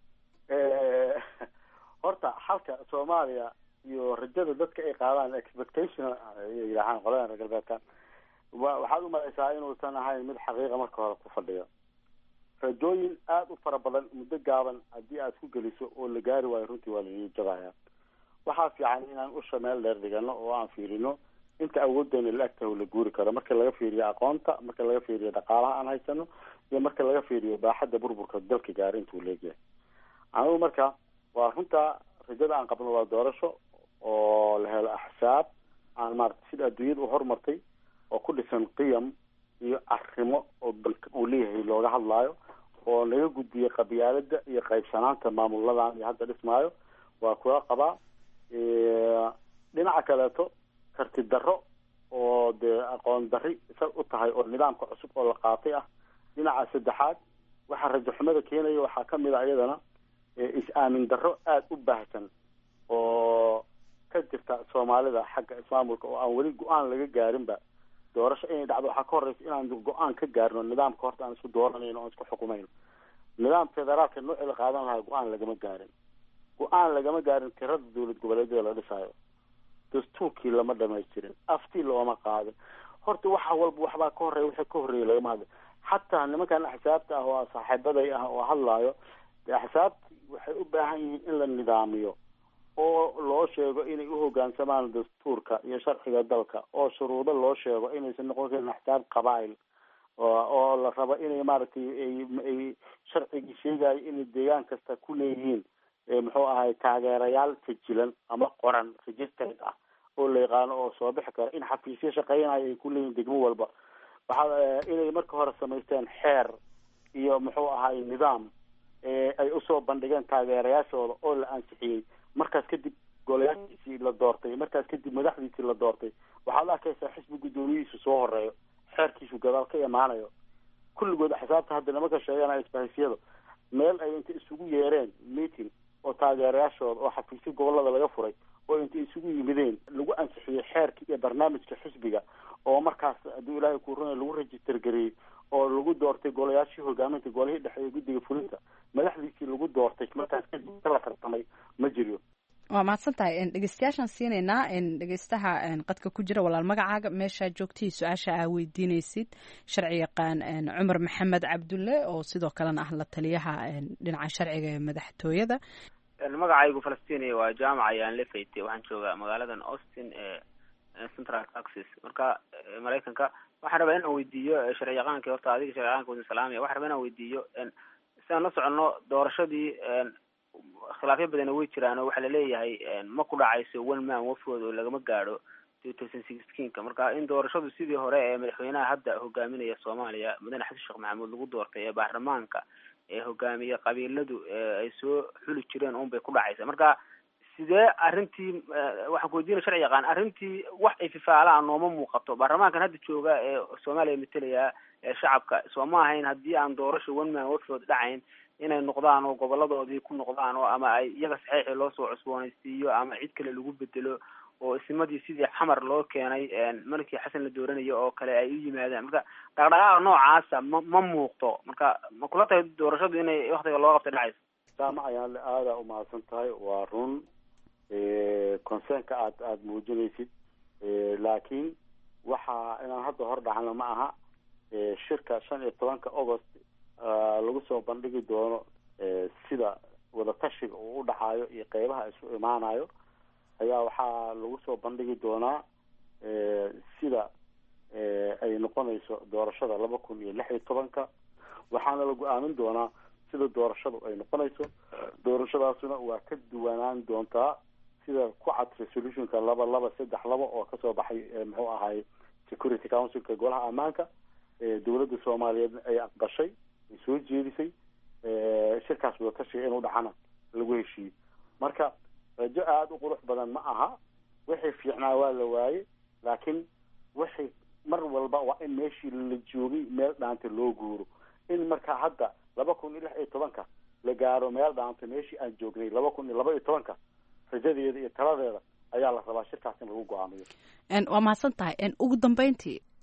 horta xalka soomaaliya iyo rajada dadka ay qaadaan expectation ay yidhaahaan qoladan reer galbeedka wa waxaad umalaysaa inuusan ahayn mid xaqiiqa marka hore ku fadhiyo rajooyin aada u fara badan muddo gaaban haddii aad ku geliso oo la gaari waayo runtii waa laii jabaya waxaa fiican inaan usha meel dheer dhigano oo aan fiirino inta awooddeena la agtaho la guuri karo marka laga fiiriyo aqoonta marka laga fiiriyo dhaqaalaha aan haysano iyo marka laga fiiriyo baaxadda burburka dalka gaari intuu leegyahay anigu marka waa runta rajada aan qabno waa doorasho oo la helo axsaab aan maarata sida adduunyada u horumartay oo ku dhisan qiyam iyo arrimo oo dalka uu leeyahay looga hadlaayo oo laga gudbiyey qabyaalada iyo qaybsanaanta maamuladan iyo hadda dhismaayo waa kula qabaa dhinaca kaleeto karti darro oo dee aqoon darri isa u tahay oo nidaamka cusub oo la qaatay ah dhinaca saddexaad waxaa rajo xumada keenaya waxaa kamid a iyadana is-aamin darro aada u baahsan oo ka jirta soomaalida xagga ismaamulka oo aan weli go-aan laga gaarinba doorasho inay dhacdo waxaa ka horeysa inaan go-aan ka gaarno nidaamka horta aan isku dooranayno oan isku xukumayno nidaam federaalka noocii la qaadan lahaa go-aan lagama gaarin go-aan lagama gaarin tirada dowlad goboleedyada la dhisaayo dastuurkii lama dhamaystirin aftii looma qaadin horta waxa walba waxbaa ka horreeya wixii ka horreeyay lagama hadla xataa nimankan axsaabta ah oo saaxiibaday ah oo hadlaayo dee axsaabti waxay u baahan yihiin in la nidaamiyo oo loo sheego inay u hoggaansamaan dastuurka iyo sharciga dalka oo shuruudo loo sheego inaysan noqon karin axsaab qabaa'il oo la rabo inay maaragtay ay sharcigii sheegayo inay deegaan kasta ku leeyihiin muxuu ahay taageerayaal sajilan ama qoran registered ah oo la yaqaano oo soo bixi karo in xafiisyo shaqeynayo ay ku leeyihin degmo walba waxaa inay marka hore samaysteen xeer iyo muxuu ahay nidaam ay usoo bandhigeen taageerayaashooda oo la ansixiyey markaas kadib golayaashiisii la doortay markaas kadib madaxdiisii la doortay waxaad arkaysaa xisbi guddoomiyihiisu soo horeeyo xeerkiisu gadaal ka imaanayo kulligood axsaabta hadda nimanka sheeganaya isbahisyada meel ay inta isugu yeereen meeting oo taageerayaashooda oo xafiisyo gobolada laga furay oo intay isugu yimideen lagu ansixiyey xeerka iyo barnaamijka xisbiga oo markaas hadduu ilaahay ku runay lagu register gareeyey oo lagu doortay golayaashii hogaaminta golihii dhexe ee guddiga fulinta madaxdiisii lagu doortay markaas kadib la tartamay ma jiro waa mahadsan tahay dhegeystayaashaan siinaynaa dhegeystaha qadka ku jira walaal magacaaga meeshaa joogtihii su-aasha aa weydiinaysid sharci yaqaan cumar maxamed cabdulle oo sidoo kalena ah la taliyaha dhinaca sharciga ee madaxtooyada magacaygu falastiiniya waa jaamac ayaan lefayte waxaan joogaa magaaladan austin ee central texas marka maraykanka waxaan rabaa inaan weydiiyo sharci yaqaanki horta adiga sharci yaqaanka wadin salaamaya waxaan rabaa inaan weydiiyo sidaan la soconno doorashadii khilaafyo badana way jiraan oo waxaa laleeyahay ma ku dhacayso one man wafwood oo lagama gaadho two thousand sixteenka marka in doorashadu sidii hore ee madaxweynaha hadda hogaaminaya soomaaliya mudane xasan sheekh maxamuud lagu doortay ee baarlamaanka ee hogaamiye qabiiladu ay soo xuli jireen un bay ku dhacaysa marka sidee arrintii waxaan ku weydiinaya sharci yaqaan arrintii wax ay fifaalaan nooma muuqato baarlamaankan hadda jooga ee soomaaliya matalaya ee shacabka soo ma ahayn haddii aan doorasho one man wafwood dhacayn inay noqdaan oo goboladoodii ku noqdaan oo ama ay iyaga saxiixii loo soo cusboonaysiiyo ama cid kale lagu bedelo oo isimadii sidii xamar loo keenay markii xasan la dooranayo oo kale ay u yimaadaan marka dhaqdhaqaaqa noocaasa ma ma muuqto marka ma kula tahay doorashadu inay waktiga loo qabta dhacayso saama ayaan aada umahadsan tahay waa run concernka aad aada muujinaysid laakiin waxa inaan hadda hor dhacno ma aha shirka shan iyo tobanka august lagu soo bandhigi doono sida wadatashiga uu u dhacayo iyo qeybaha isu imaanayo ayaa waxaa lagu soo bandhigi doonaa sida ay noqonayso doorashada laba kun iyo lix iyo tobanka waxaana la go-aamin doonaa sida doorashadu ay noqonayso doorashadaasuna waa ka duwanaan doontaa sida ku cad resolutionka laba laba saddex laba oo kasoo baxay muxuu ahay security councilka golaha ammaanka dowladda soomaaliyeed ay aqbashay ay soo jeedisay shirkaas wadatashiga inuu dhacana lagu heshiiyey marka rajo aada u qurux badan ma aha wixii fiicnaa waa la waaye laakiin wixii mar walba waa in meeshii la joogay meel dhaanta loo guuro in marka hadda laba kun iyo lix iyo tobanka la gaaro meel dhaanta meeshii aan joognay laba kun iyo laba iyo tobanka rajadeeda iyo taladeeda ayaa la rabaa shirkaas in lagu go-aamiyo waa mahadsan tahay ugu dambeyntii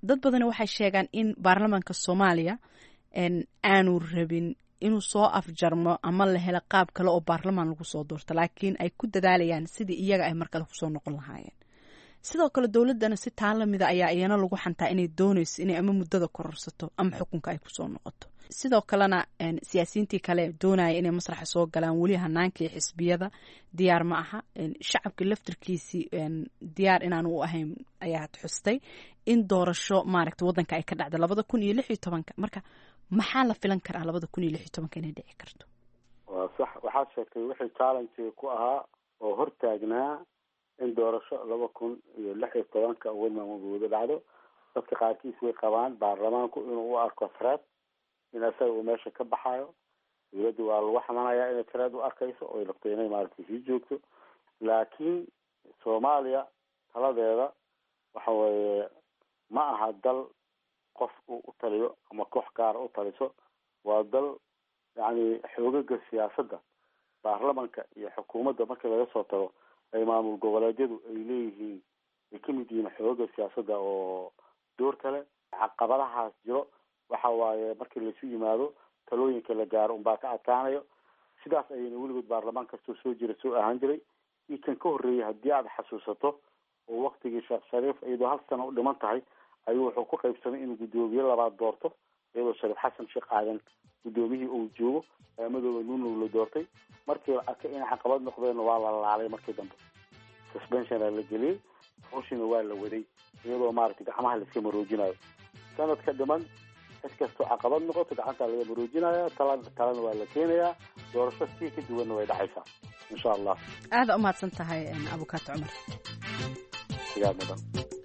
dad badani waxay sheegaan in baarlamaanka soomaaliya aanu rabin inuu soo afjarmo ama la helo qaab kale oo baarlamaan lagu soo doorto laakiin ay ku dadaalayaan sidii iyaga ay markale kusoo noqon lahaayeen sidoo kale dowladdana si taa lamida ayaa iyana lagu xantaa inay doonayso inay ama muddada kororsato ama xukunka ay kusoo noqoto sidoo kalena siyaasiyiintii kale doonaya inay masraxa soo galaan weli hanaankii xisbiyada diyaar ma aha shacabka laftirkiisii diyaar inaan u ahayn ayaad xustay in doorasho maaragta wadanka ay ka dhacda labada kun iyo lix iyo tobanka marka maxaa la filan karaa labada kun iyo lix iyo tobanka inay dhici karto waa sax waxaad sheegtay wixii challenge ku ahaa oo hortaagnaa in doorasho laba kun iyo lix iyo tobanka wadmamagooda dhacdo dadka qaarkiis way qabaan baarlamaanku inuu u arko threat in isaga uu meesha ka baxayo dawladda waa lagu xamanayaa inay threat u arkayso oy rabto inay maaragtay sii joogto laakiin soomaaliya taladeeda waxa weeye ma aha dal qof uu u taliyo ama koox gaara u taliso waa dal yacni xoogaga siyaasadda baarlamanka iyo xukuumadda markii laga soo tago ay maamul goboleedyadu ay leeyihiin ay ka mid yihiin xoogaga siyaasadda oo door kale caqabadahaas jiro waxa waaye markii laisu yimaado talooyinka la gaaro unbaa ka adkaanayo sidaas ayayna weligood baarlamaan kastoo soo jira soo ahaan jiray io kan ka horreeyay haddii aada xasuusato oo waktigii sheekh shariif iyadoo hal sano u dhiman tahay ayuu wuxuu ku qaybsamay inuu guddoomiye labaad doorto iyadoo shariif xasan sheekh aadan guddoomiyihii uu joogo madooba nunow la doortay markii la arkay inay caqabad noqdeenna waa la laalay markii dambe suspensiona la geliyey hawshiina waa la waday iyadoo maaragtay gacmaha laiska maroojinayo sanadka dhiman cid kastoo caqabad noqoto gacantaa laga maroojinaya tala talena waa la keenayaa doorasho sii ka duwanna way dhacaysaa insha allah aada umahadsan tahay abukaato cumar sigaa mudan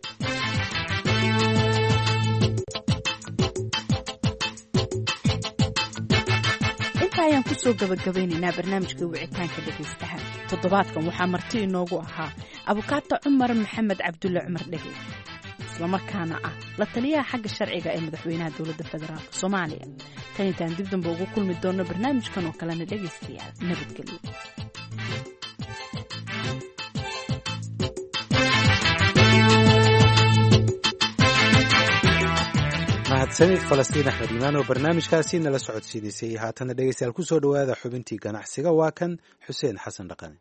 inta ayaan kusoo gabagabeynaynaa barnaamijka wicitaanka dhegaystaha toddobaadkan waxaa marti inoogu ahaa abukaato cumar maxamed cabdulle cumar dhege islamarkaana ah la taliyaha xagga sharciga ee madaxweynaha dowladda federaalk soomaaliya tan intaan dib damba ugu kulmi doonno barnaamijkan oo kalena dhegaystayaal nabadgelyo mahadsanid falastiin axmed iimaan oo barnaamijkaasi nala socodsiidaysay haatana dhegeystayaal kusoo dhowaada xubintii ganacsiga waa kan xuseen xasan dhaqane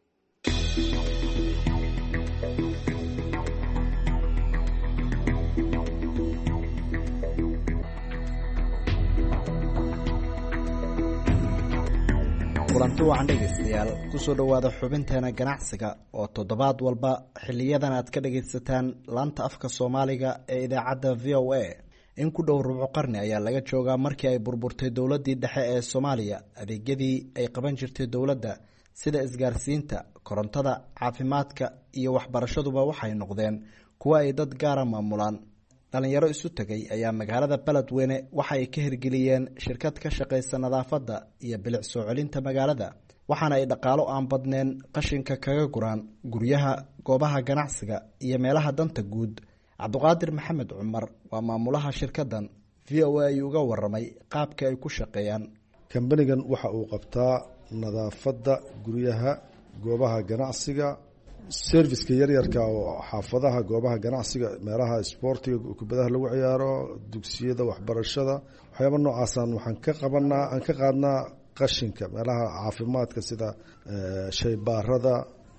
kulanti wacan dhegaystayaal kusoo dhowaada xubinteena ganacsiga oo toddobaad walba xiliyadan aad ka dhagaysataan laanta afka soomaaliga ee idaacadda v o a in ku dhow rubco qarni ayaa laga joogaa markii ay burburtay dowladdii dhexe ee soomaaliya adeegyadii ay qaban jirtay dowladda sida isgaarsiinta korontada caafimaadka iyo waxbarashaduba waxay noqdeen kuwa ay dad gaara maamulaan dhalinyaro isu tegay ayaa magaalada beledweyne waxa ay ka hirgeliyeen shirkad ka shaqaysa nadaafadda iyo bilic soo celinta magaalada waxaana ay dhaqaalo aan badneen qashinka kaga guraan guryaha goobaha ganacsiga iyo meelaha danta guud cabduqaadir maxamed cumar waa maamulaha shirkadan v o a ayuu uga waramay qaabka ay ku shaqeeyaan kambanigan waxa uu qabtaa nadaafadda guryaha goobaha ganacsiga serviska yaryarka oo xaafadaha goobaha ganacsiga meelaha isboortiga kubadaha lagu ciyaaro dugsiyada waxbarashada waxyaaba noocaasaan waxaan ka qabanaa aan ka qaadnaa qashinka meelaha caafimaadka sida shaybaarada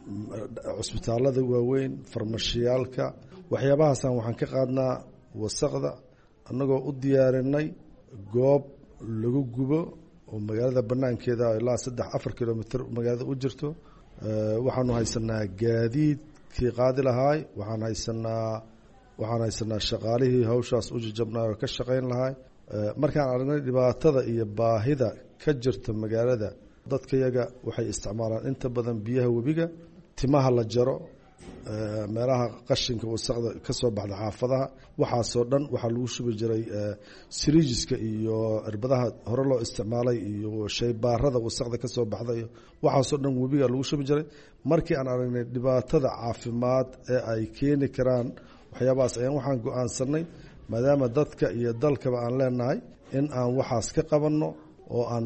cusbitaalada waaweyn farmashiyaalka waxyaabahaasaan waxaan ka qaadnaa wasaqda annagoo u diyaarinay goob lagu gubo oo magaalada banaankeeda ilaa saddex afar kilomitr magaalada u jirto waxaanu haysanaa gaadiidkii qaadi lahaay waxaan haysanaa waxaan haysanaa shaqaalihii hawshaas u jajabnaa oo ka shaqayn lahaay markaan aragnay dhibaatada iyo baahida ka jirta magaalada dadkayaga waxay isticmaalaan inta badan biyaha webiga timaha la jaro meelaha qashinka wasaqda ka soo baxda xaafadaha waxaasoo dhan waxaa lagu shubi jiray siriijiska iyo cirbadaha hore loo isticmaalay iyo shaybaarada wasaqda kasoo baxda iyo waxaasoo dhan webiga lagu shubi jiray markii aan aragnay dhibaatada caafimaad ee ay keeni karaan waxyaabahaas ayaan waxaan go-aansanay maadaama dadka iyo dalkaba aan leenahay in aan waxaas ka qabanno oo aan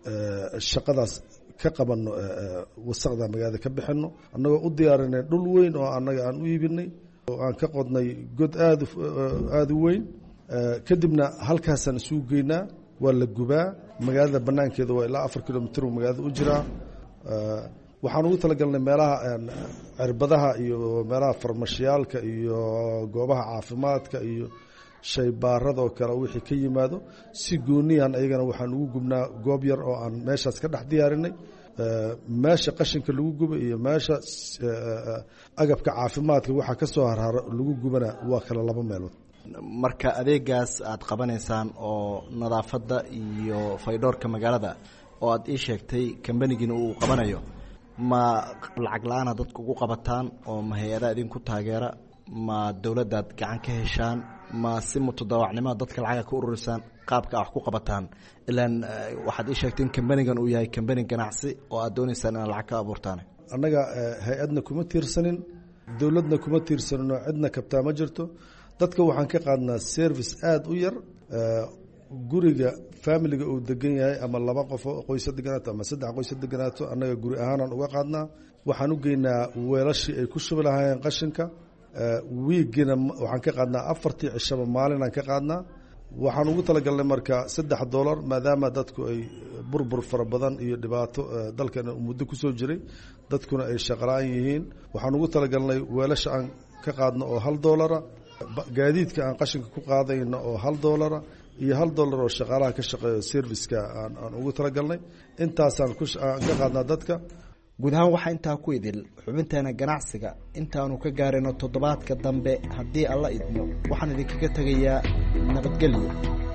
shaqadaas ka qabano wasaqda magaalada ka bixino annagoo u diyaarinay dhul weyn oo annaga aan u iibinay oo aan ka qodnay god aad aada u weyn kadibna halkaasaan isugu geynaa waa la gubaa magaalada banaankeeda waa ilaa afar kilomitr magaalada u jiraa waxaan ugu talagalnay meelaha cirbadaha iyo meelaha farmashiyaalka iyo goobaha caafimaadka iyo shaybaaradoo kale wixii ka yimaado si gooniyan ayagana waxaan ugu gubnaa goob yar oo aan meeshaas ka dhex diyaarinay meesha qashinka lagu guba iyo meesha agabka caafimaadka waxaa ka soo harharo lagu gubana waa kale laba meelood marka adeegaas aad qabanaysaan oo nadaafadda iyo faydhoorka magaalada oo aad ii sheegtay kambanigiina uu qabanayo ma lacag la-aana dadka ugu qabataan oo ma hay-adaa idinku taageera ma dowladdaad gacan ka heshaan ma si mutadaawacnimoa dadka lacaga ka ururisaan qaabka a wax ku qabataan ilaan waxaad ii sheegtay in kambanigan uu yahay kambani ganacsi oo aad dooneysaan inaad lacag ka abuurtaan annaga hay-adna kuma tiirsanin dowladna kuma tiirsanin oo cidna kabtaa ma jirto dadka waxaan ka qaadnaa service aada u yar guriga familiga uu degan yahay ama laba qofo qoysa deganaato ama saddex qoysa deganaato annaga guri ahaanaan uga qaadnaa waxaan u geynaa weelashii ay ku shubi lahaayeen qashinka wiigina waxaan ka qaadnaa afartii cishaba maalinaan ka qaadnaa waxaan ugu talagalnay marka saddex dollar maadaama dadku ay burbur fara badan iyo dhibaato dalkan muddo kusoo jiray dadkuna ay shaqala-aan yihiin waxaan ugu talagalnay weelasha aan ka qaadno oo hal dollara gaadiidka aan qashinka ku qaadayno oo hal dollara iyo hal dollar oo shaqaalaha ka shaqeeyo serviceka aan ugu talagalnay intaasaan aan ka qaadnaa dadka guud ahaan waxaa intaa ku idil xubinteena ganacsiga intaanu ka gaarayno toddobaadka dambe haddii alla idmo waxaan idinkaga tegayaa nabadgelyo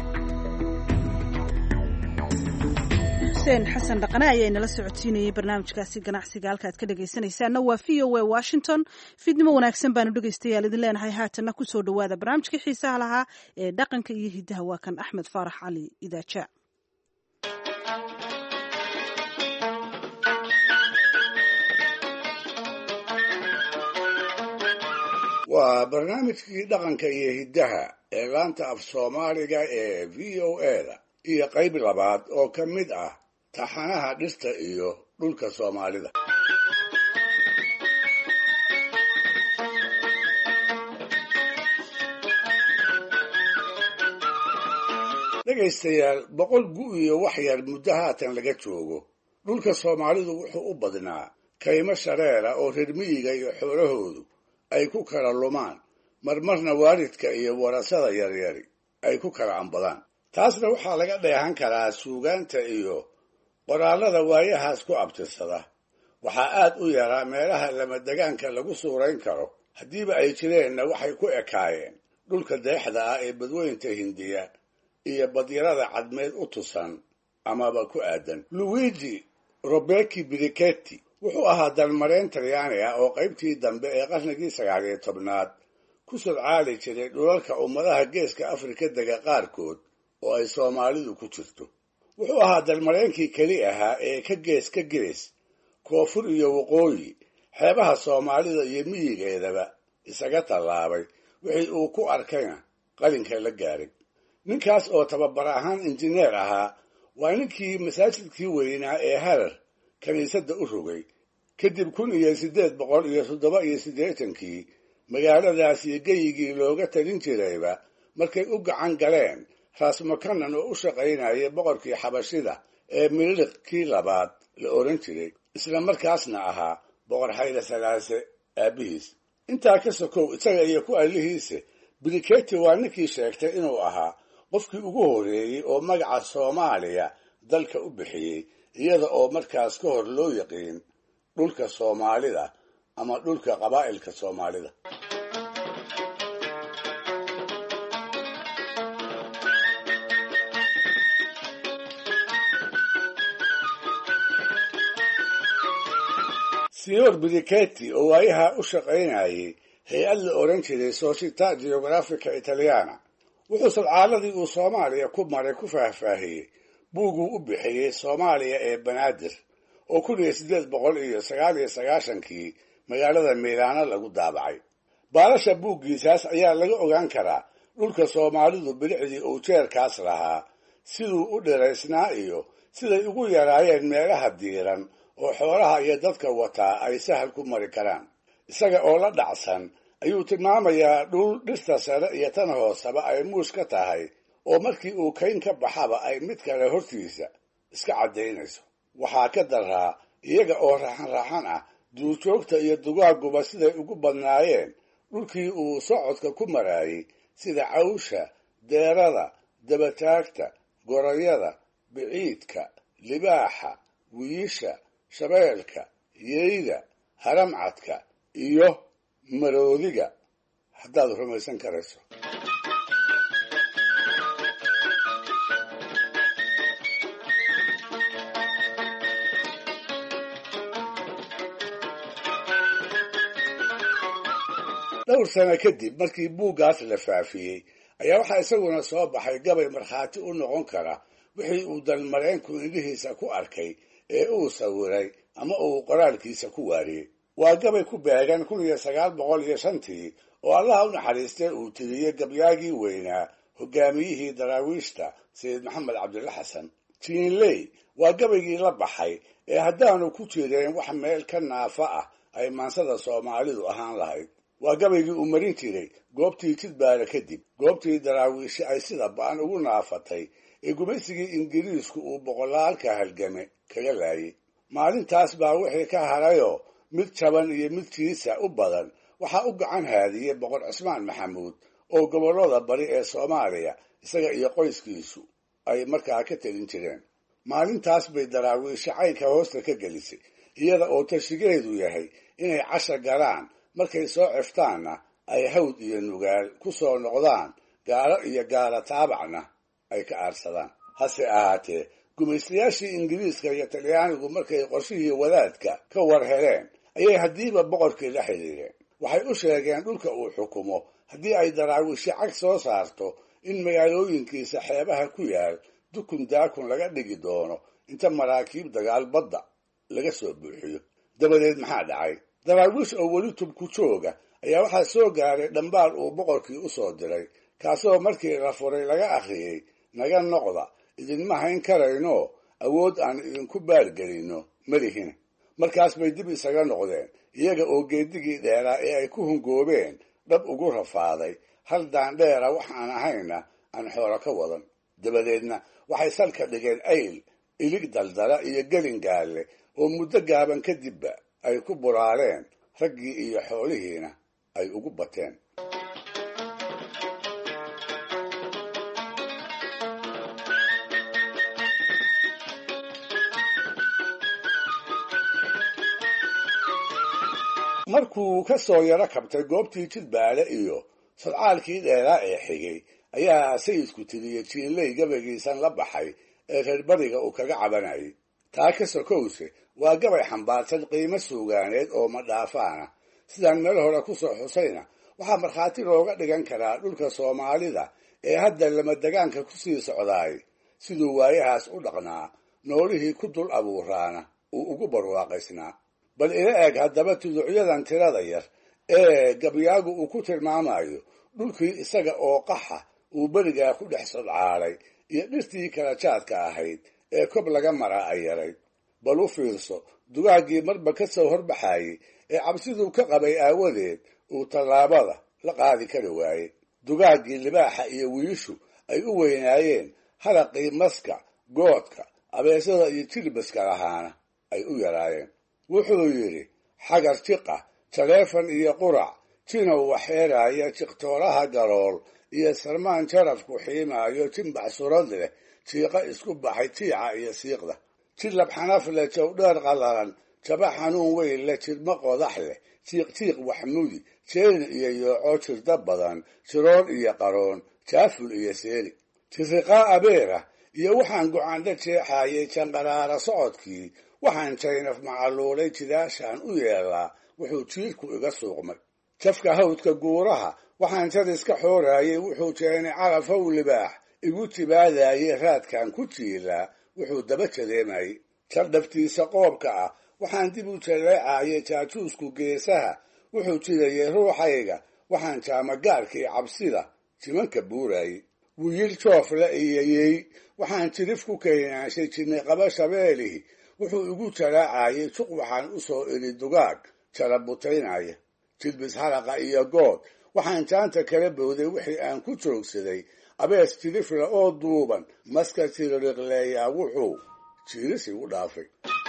xuseen xasan dhaqane ayaa inala socodsiinayay barnaamijkaasi ganacsiga halkaad ka dhegaysanaysaana waa v o a washington fidnimo wanaagsan baanu dhegaystayaal idin leenahay haatanna kusoo dhowaada barnaamijkii xiisaha lahaa ee dhaqanka iyo hiddaha waa kan axmed faarax cali idaaja waa barnaamijkii dhaqanka iyo hiddaha ee laanta af soomaaliga ee v o a-da iyo qayb labaad oo ka mid ah taxanaha dhirta iyo dhulka soomaalida dhegaystayaal boqol gu iyo wax yar muddo haatan laga joogo dhulka soomaalidu wuxuu u badnaa kaymo shareera oo reer miyiga iyo xoolahoodu ay ku kala lumaan marmarna waalidka iyo warasada yaryari ay ku kala ambadaan taasna waxaa laga dheehan karaa suugaanta iyo qoraallada waayahaas ku abtirsada waxaa aad u yaraa meelaha lamadegaanka lagu suurayn karo haddiiba ay jireenna waxay ku ekaayeen dhulka deexda ah ee badweynta hindiya iyo badyarada cadmeed u tusan amaba ku aadan luigi robeki briketti wuxuu ahaa dalmareen talyaani ah oo qaybtii dambe ee qarnigii sagaal iyo tobnaad ku sodcaali jiray dhulalka ummadaha geeska afrika dega qaarkood oo ay soomaalidu ku jirto wuxuu ahaa dalmareenkii keli ahaa ee ka gees ka gees koonfur iyo waqooyi xeebaha soomaalida iyo miyigeedaba isaga tallaabay wixii uu ku arkayna qalinka la gaaray ninkaas oo tababar ahaan injineer ahaa waa ninkii masaajidkii weynaa ee harar kiniisadda u rogay kadib kun iyo siddeed boqol iyo toddoba iyo siddeetankii magaaladaas iyo geyigii looga talin jirayba markay u gacan galeen raasmakanan oo u shaqaynaya boqorkii xabashida ee miliq kii labaad la odhan jiray isla markaasna ahaa boqor xayla salaase aabbihiis intaa ka sokow isaga iyo ku allihiise briketi waa ninkii sheegtay inuu ahaa qofkii ugu horreeyey oo magaca soomaaliya dalka u bixiyey iyada oo markaas ka hor loo yaqiin dhulka soomaalida ama dhulka qabaa'ilka soomaalida signor briketi oo waayaha u shaqaynayay hay-ad la odhan jiray società geografica italiana wuxuu sadcaaladii uu soomaaliya ku maray ku faahfaahiyey buuguu u bixiyey soomaaliya ee banaadir oo kun iyo siddeed boqol iyo sagaal iyo sagaashankii magaalada miilaano lagu daabacay baalasha buuggiisaas ayaa laga ogaan karaa dhulka soomaalidu bilicdii uu jeerkaas lahaa siduu u dhiraysnaa iyo siday ugu yaraayeen meelaha diiran oo xoolaha iyo dadka wataa ay sahal ku mari karaan isaga oo la dhacsan ayuu tilmaamayaa dhul dhirta sare iyo tan hooseba ay muus ka tahay oo markii uu kayn ka baxaba ay mid kale hortiisa iska caddaynayso waxaa ka daraa iyaga oo raaxan raaxan ah duurjoogta iyo dugaaguba siday ugu badnaayeen dhulkii uu socodka ku maraayey sida cawsha deerada dabataagta gorayada biciidka libaaxa wiisha shabeelka yeyda haramcadka iyo maroodiga haddaad rumaysan karayso dhowr sano kadib markii buuggaas la faafiyey ayaa waxaa isaguna soo baxay gabay markhaati u noqon kara wixii uu dalmareenku indhihiisa ku arkay ee uu sawiray ama uu qoraalkiisa ku waariyey waa gabay ku beegan kun iyo sagaal boqol iyo shantii oo allaha u naxariistay uu tiriyey gabyaagii weynaa hogaamiyihii daraawiishta sayid maxamed cabdilla xasan jiinley waa gabaygii la baxay ee haddaanu ku jireen wax meel ka naafa ah ay maansada soomaalidu ahaan lahayd waa gabaygii uu marin jiray goobtii jidbaara kadib goobtii daraawiishi ay sida ba'an ugu naafatay ee gumaysigii ingiriisku uu boqolaalka halgame kaga laayay maalintaas baa wixii ka harayoo mid jaban iyo mid jiisa u badan waxaa u gacan haadiyey boqor cismaan maxamuud oo gobollada bari ee soomaaliya isaga iyo qoyskiisu ay markaa ka telin jireen maalintaas bay daraawiishi caynka hoosta ka gelisay iyada oo tashigeedu yahay inay casha galaan markay soo ciftaanna ay hawd iyo nugaal ku soo noqdaan gaalo iyo gaala taabacna ay ka aarsadaan hase ahaatee gumaystayaashii ingiriiska iyo talyaanigu markay qorshihii wadaadka ka war heleen ayay haddiiba boqorkii la xidhiireen waxay u sheegeen dhulka uu xukumo haddii ay daraawiishi cag soo saarto in magaalooyinkiisa xeebaha ku yaal dukun daakun laga dhigi doono inta maraakiib dagaal badda laga soo buuxiyo dabadeed maxaa dhacay daraawiish oo weli tubku jooga ayaa waxaa soo gaaray dhambaal uu boqorkii u soo diray kaasoo markii la furay laga akhriyey naga noqda idinma hayn karayno awood aan idinku baargelinno malihina markaas bay dib isaga noqdeen iyaga oo geedigii dheeraa ee ay ku hungoobeen dhab ugu rafaaday hal daandheera waxaan ahayna aan xoolo ka wadan dabadeedna waxay salka dhigeen ayl ilig daldala iyo gelin gaalle oo muddo gaaban kadibba ay ku buraaleen raggii iyo xoolihiina ay ugu bateen markuu ka soo yaro kabtay goobtii jidbaale iyo sadcaalkii dheeraa ee xigay ayaa sayidku tiriyey jiinley gabaygiisan la baxay ee reer bariga uu kaga cabanayay taa ka sokowse waa gabay xambaarsan qiimo suugaaneed oo madhaafaana sidaan meel hore ku soo xusayna waxaa markhaati looga dhigan karaa dhulka soomaalida ee hadda lamadegaanka ku sii socdaay siduu waayahaas u dhaqnaa noolihii ku dul abuuraana uu ugu barwaaqaysnaa bal ila eeg haddaba tuducyadan tirada yar ee gabyaagu uu ku tilmaamayo dhulkii isaga oo qaxa uu berigaa ku dhex sodcaalay iyo dhirtii kala jaadka ahayd ee kob laga maraa ay yarayd bal u fiirso dugaaggii marba ka soo horbaxayey ee cabsiduu ka qabay aawadeed uu tallaabada la qaadi kari waayey dugaaggii libaaxa iyo wiishu ay u weynaayeen haraqii maska goodka abeesada iyo jilbaska lahaana ay u yaraayeen wuxuu yidhi xagar jiqa jaleefan iyo qurac jinow waxeeraaya jiqtooraha galool iyo sarmaan jarafku xiimaayo jimbax surad leh jiiqa isku baxay jiica iyo siiqda jilab xanaf leh jawdheer qallalan jaba xanuun weyn leh jirmo qodax leh jiiq jiiq waxmudi jeelin iyo yooco jirda badan jiroon iyo qaroon jaaful iyo seeli jiriqaa abeera iyo waxaan go-aandha jeexaayay janqaraara socodkii waxaan jaynaf macaluulay jidaashaan u yeelaa wuxuu jiirku iga suuqmay jafka hawdka guuraha waxaan jadiska xooraayay wuxuu jeenay carafow libaax igu jibaadaayay raadkan ku jiilaa wuxuu daba jadeemayey jardhaftiisa qoobka ah waxaan dib u jaleecaayay jaajuusku geesaha wuxuu jirayay ruuxayga waxaan jaamagaarkii cabsida jimanka buuraayey wiil joofle iyo yey waxaan jirif ku keenaanshay jirnay qaba shabeelihi wuxuu igu jaraacayay juq waxaan u soo iri dugaag jala butaynaya jilbis halaqa iyo good waxaan jaanta kala bowday wixii aan ku joogsaday abees tirifla oo duuban maska tiririqleeyaa wuxuu jiiris igu dhaafay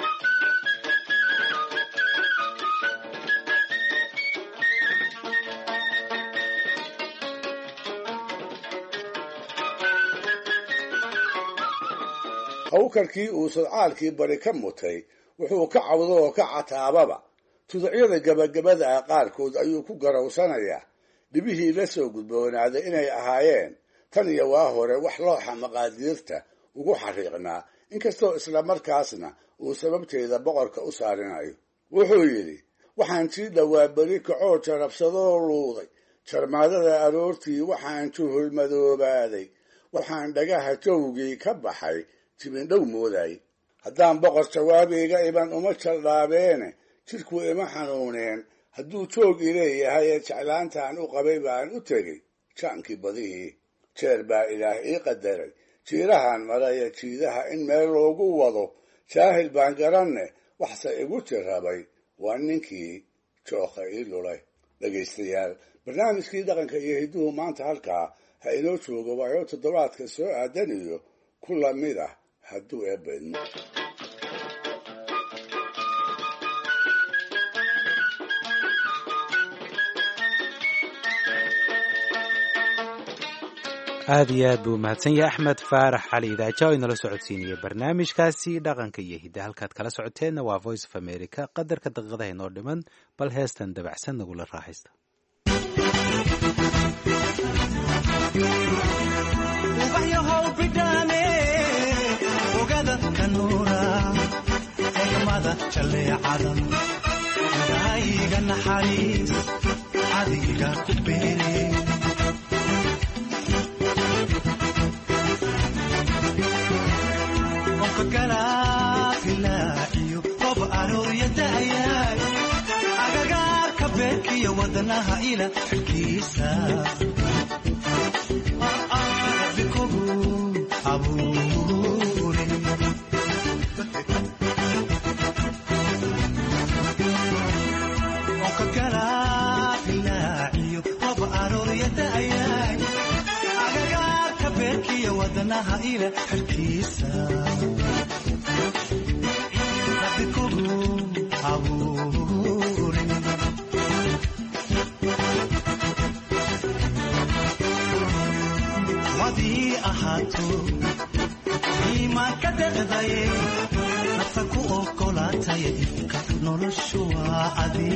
hawkarkii uu sodcaalkii bari ka mutay wuxuu ka cawdo oo ka cataababa tuducyada gabagabada ah qaarkood ayuu ku garowsanayaa dhibihii la soo gudboonaaday inay ahaayeen tan iyo waa hore wax looxa maqaadiirta ugu xariiqnaa inkastoo isla markaasna uu sababteeda boqorka u saarinayo wuxuu yidhi waxaan sii dhowaa beri kacoo jarabsadoo luuday jarmaadada aroortii waxaan juhulmadoobaaday waxaan dhagaha jawgii ka baxay jibindhow mooday haddaan boqor jawaabiga iban uma jaldhaabeene jidhku ima xanuuneen hadduu joog i leeyahay ee jeclaantaan u qabay baan u tegey jaankii badihii jeer baa ilaah ii qadaray jiirahan maraya jiidaha in meel loogu wado jaahil baan garanne waxse igu jirrabay waa ninkii jooka ii lulay dhegaystayaal barnaamijkii dhaqanka iyo hidduhu maanta halkaa ha inoo joogo waayo toddobaadka soo aadan iyo ku lamid ah hadduu eebedmo aad iyo aad buu mahadsan yahay axmed faarax cali idaaja oo inala socodsiinaya barnaamijkaasi dhaqanka iyo hidda halkaad kala socoteenna waa voice of america qadarka daqiiqadaha inoo dhiman bal heestan dabacsan nagula raaxaysta ubaxyahow bidhaane ogada kanuura egmada jaleecada daayiga naxariis adiga ku beere galaailaaciyo qob aroorya da'yaay agagaarka beerkiyo wadnaha ila xilkiisa bikogu abuure onka galaailaaciyo qob aroorya da'yaay agagaarka beerkiyo wadnaha ila xilkiisa wadii ahaato iimaanka deqdaye nafta ku ogolaataya ifka noloshu waa adi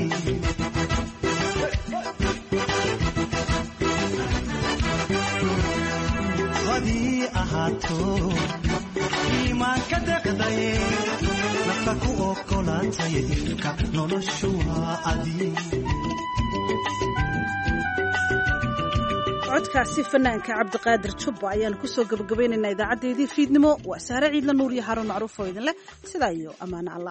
wadii ahaato iimaanka deqdaye nafta ku ogolaataya ifka noloshu waa adi codkaasi fanaanka cabdiqaadir jubba ayaanu kusoo gabagabaynaynaa idaacadeedii fiidnimo waa saare ciidla nuur iyo haruun macruuf oo idin leh sidaa iyo ammaano allah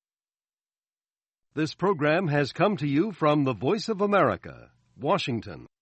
This program has come to you from the Voice of America, Washington.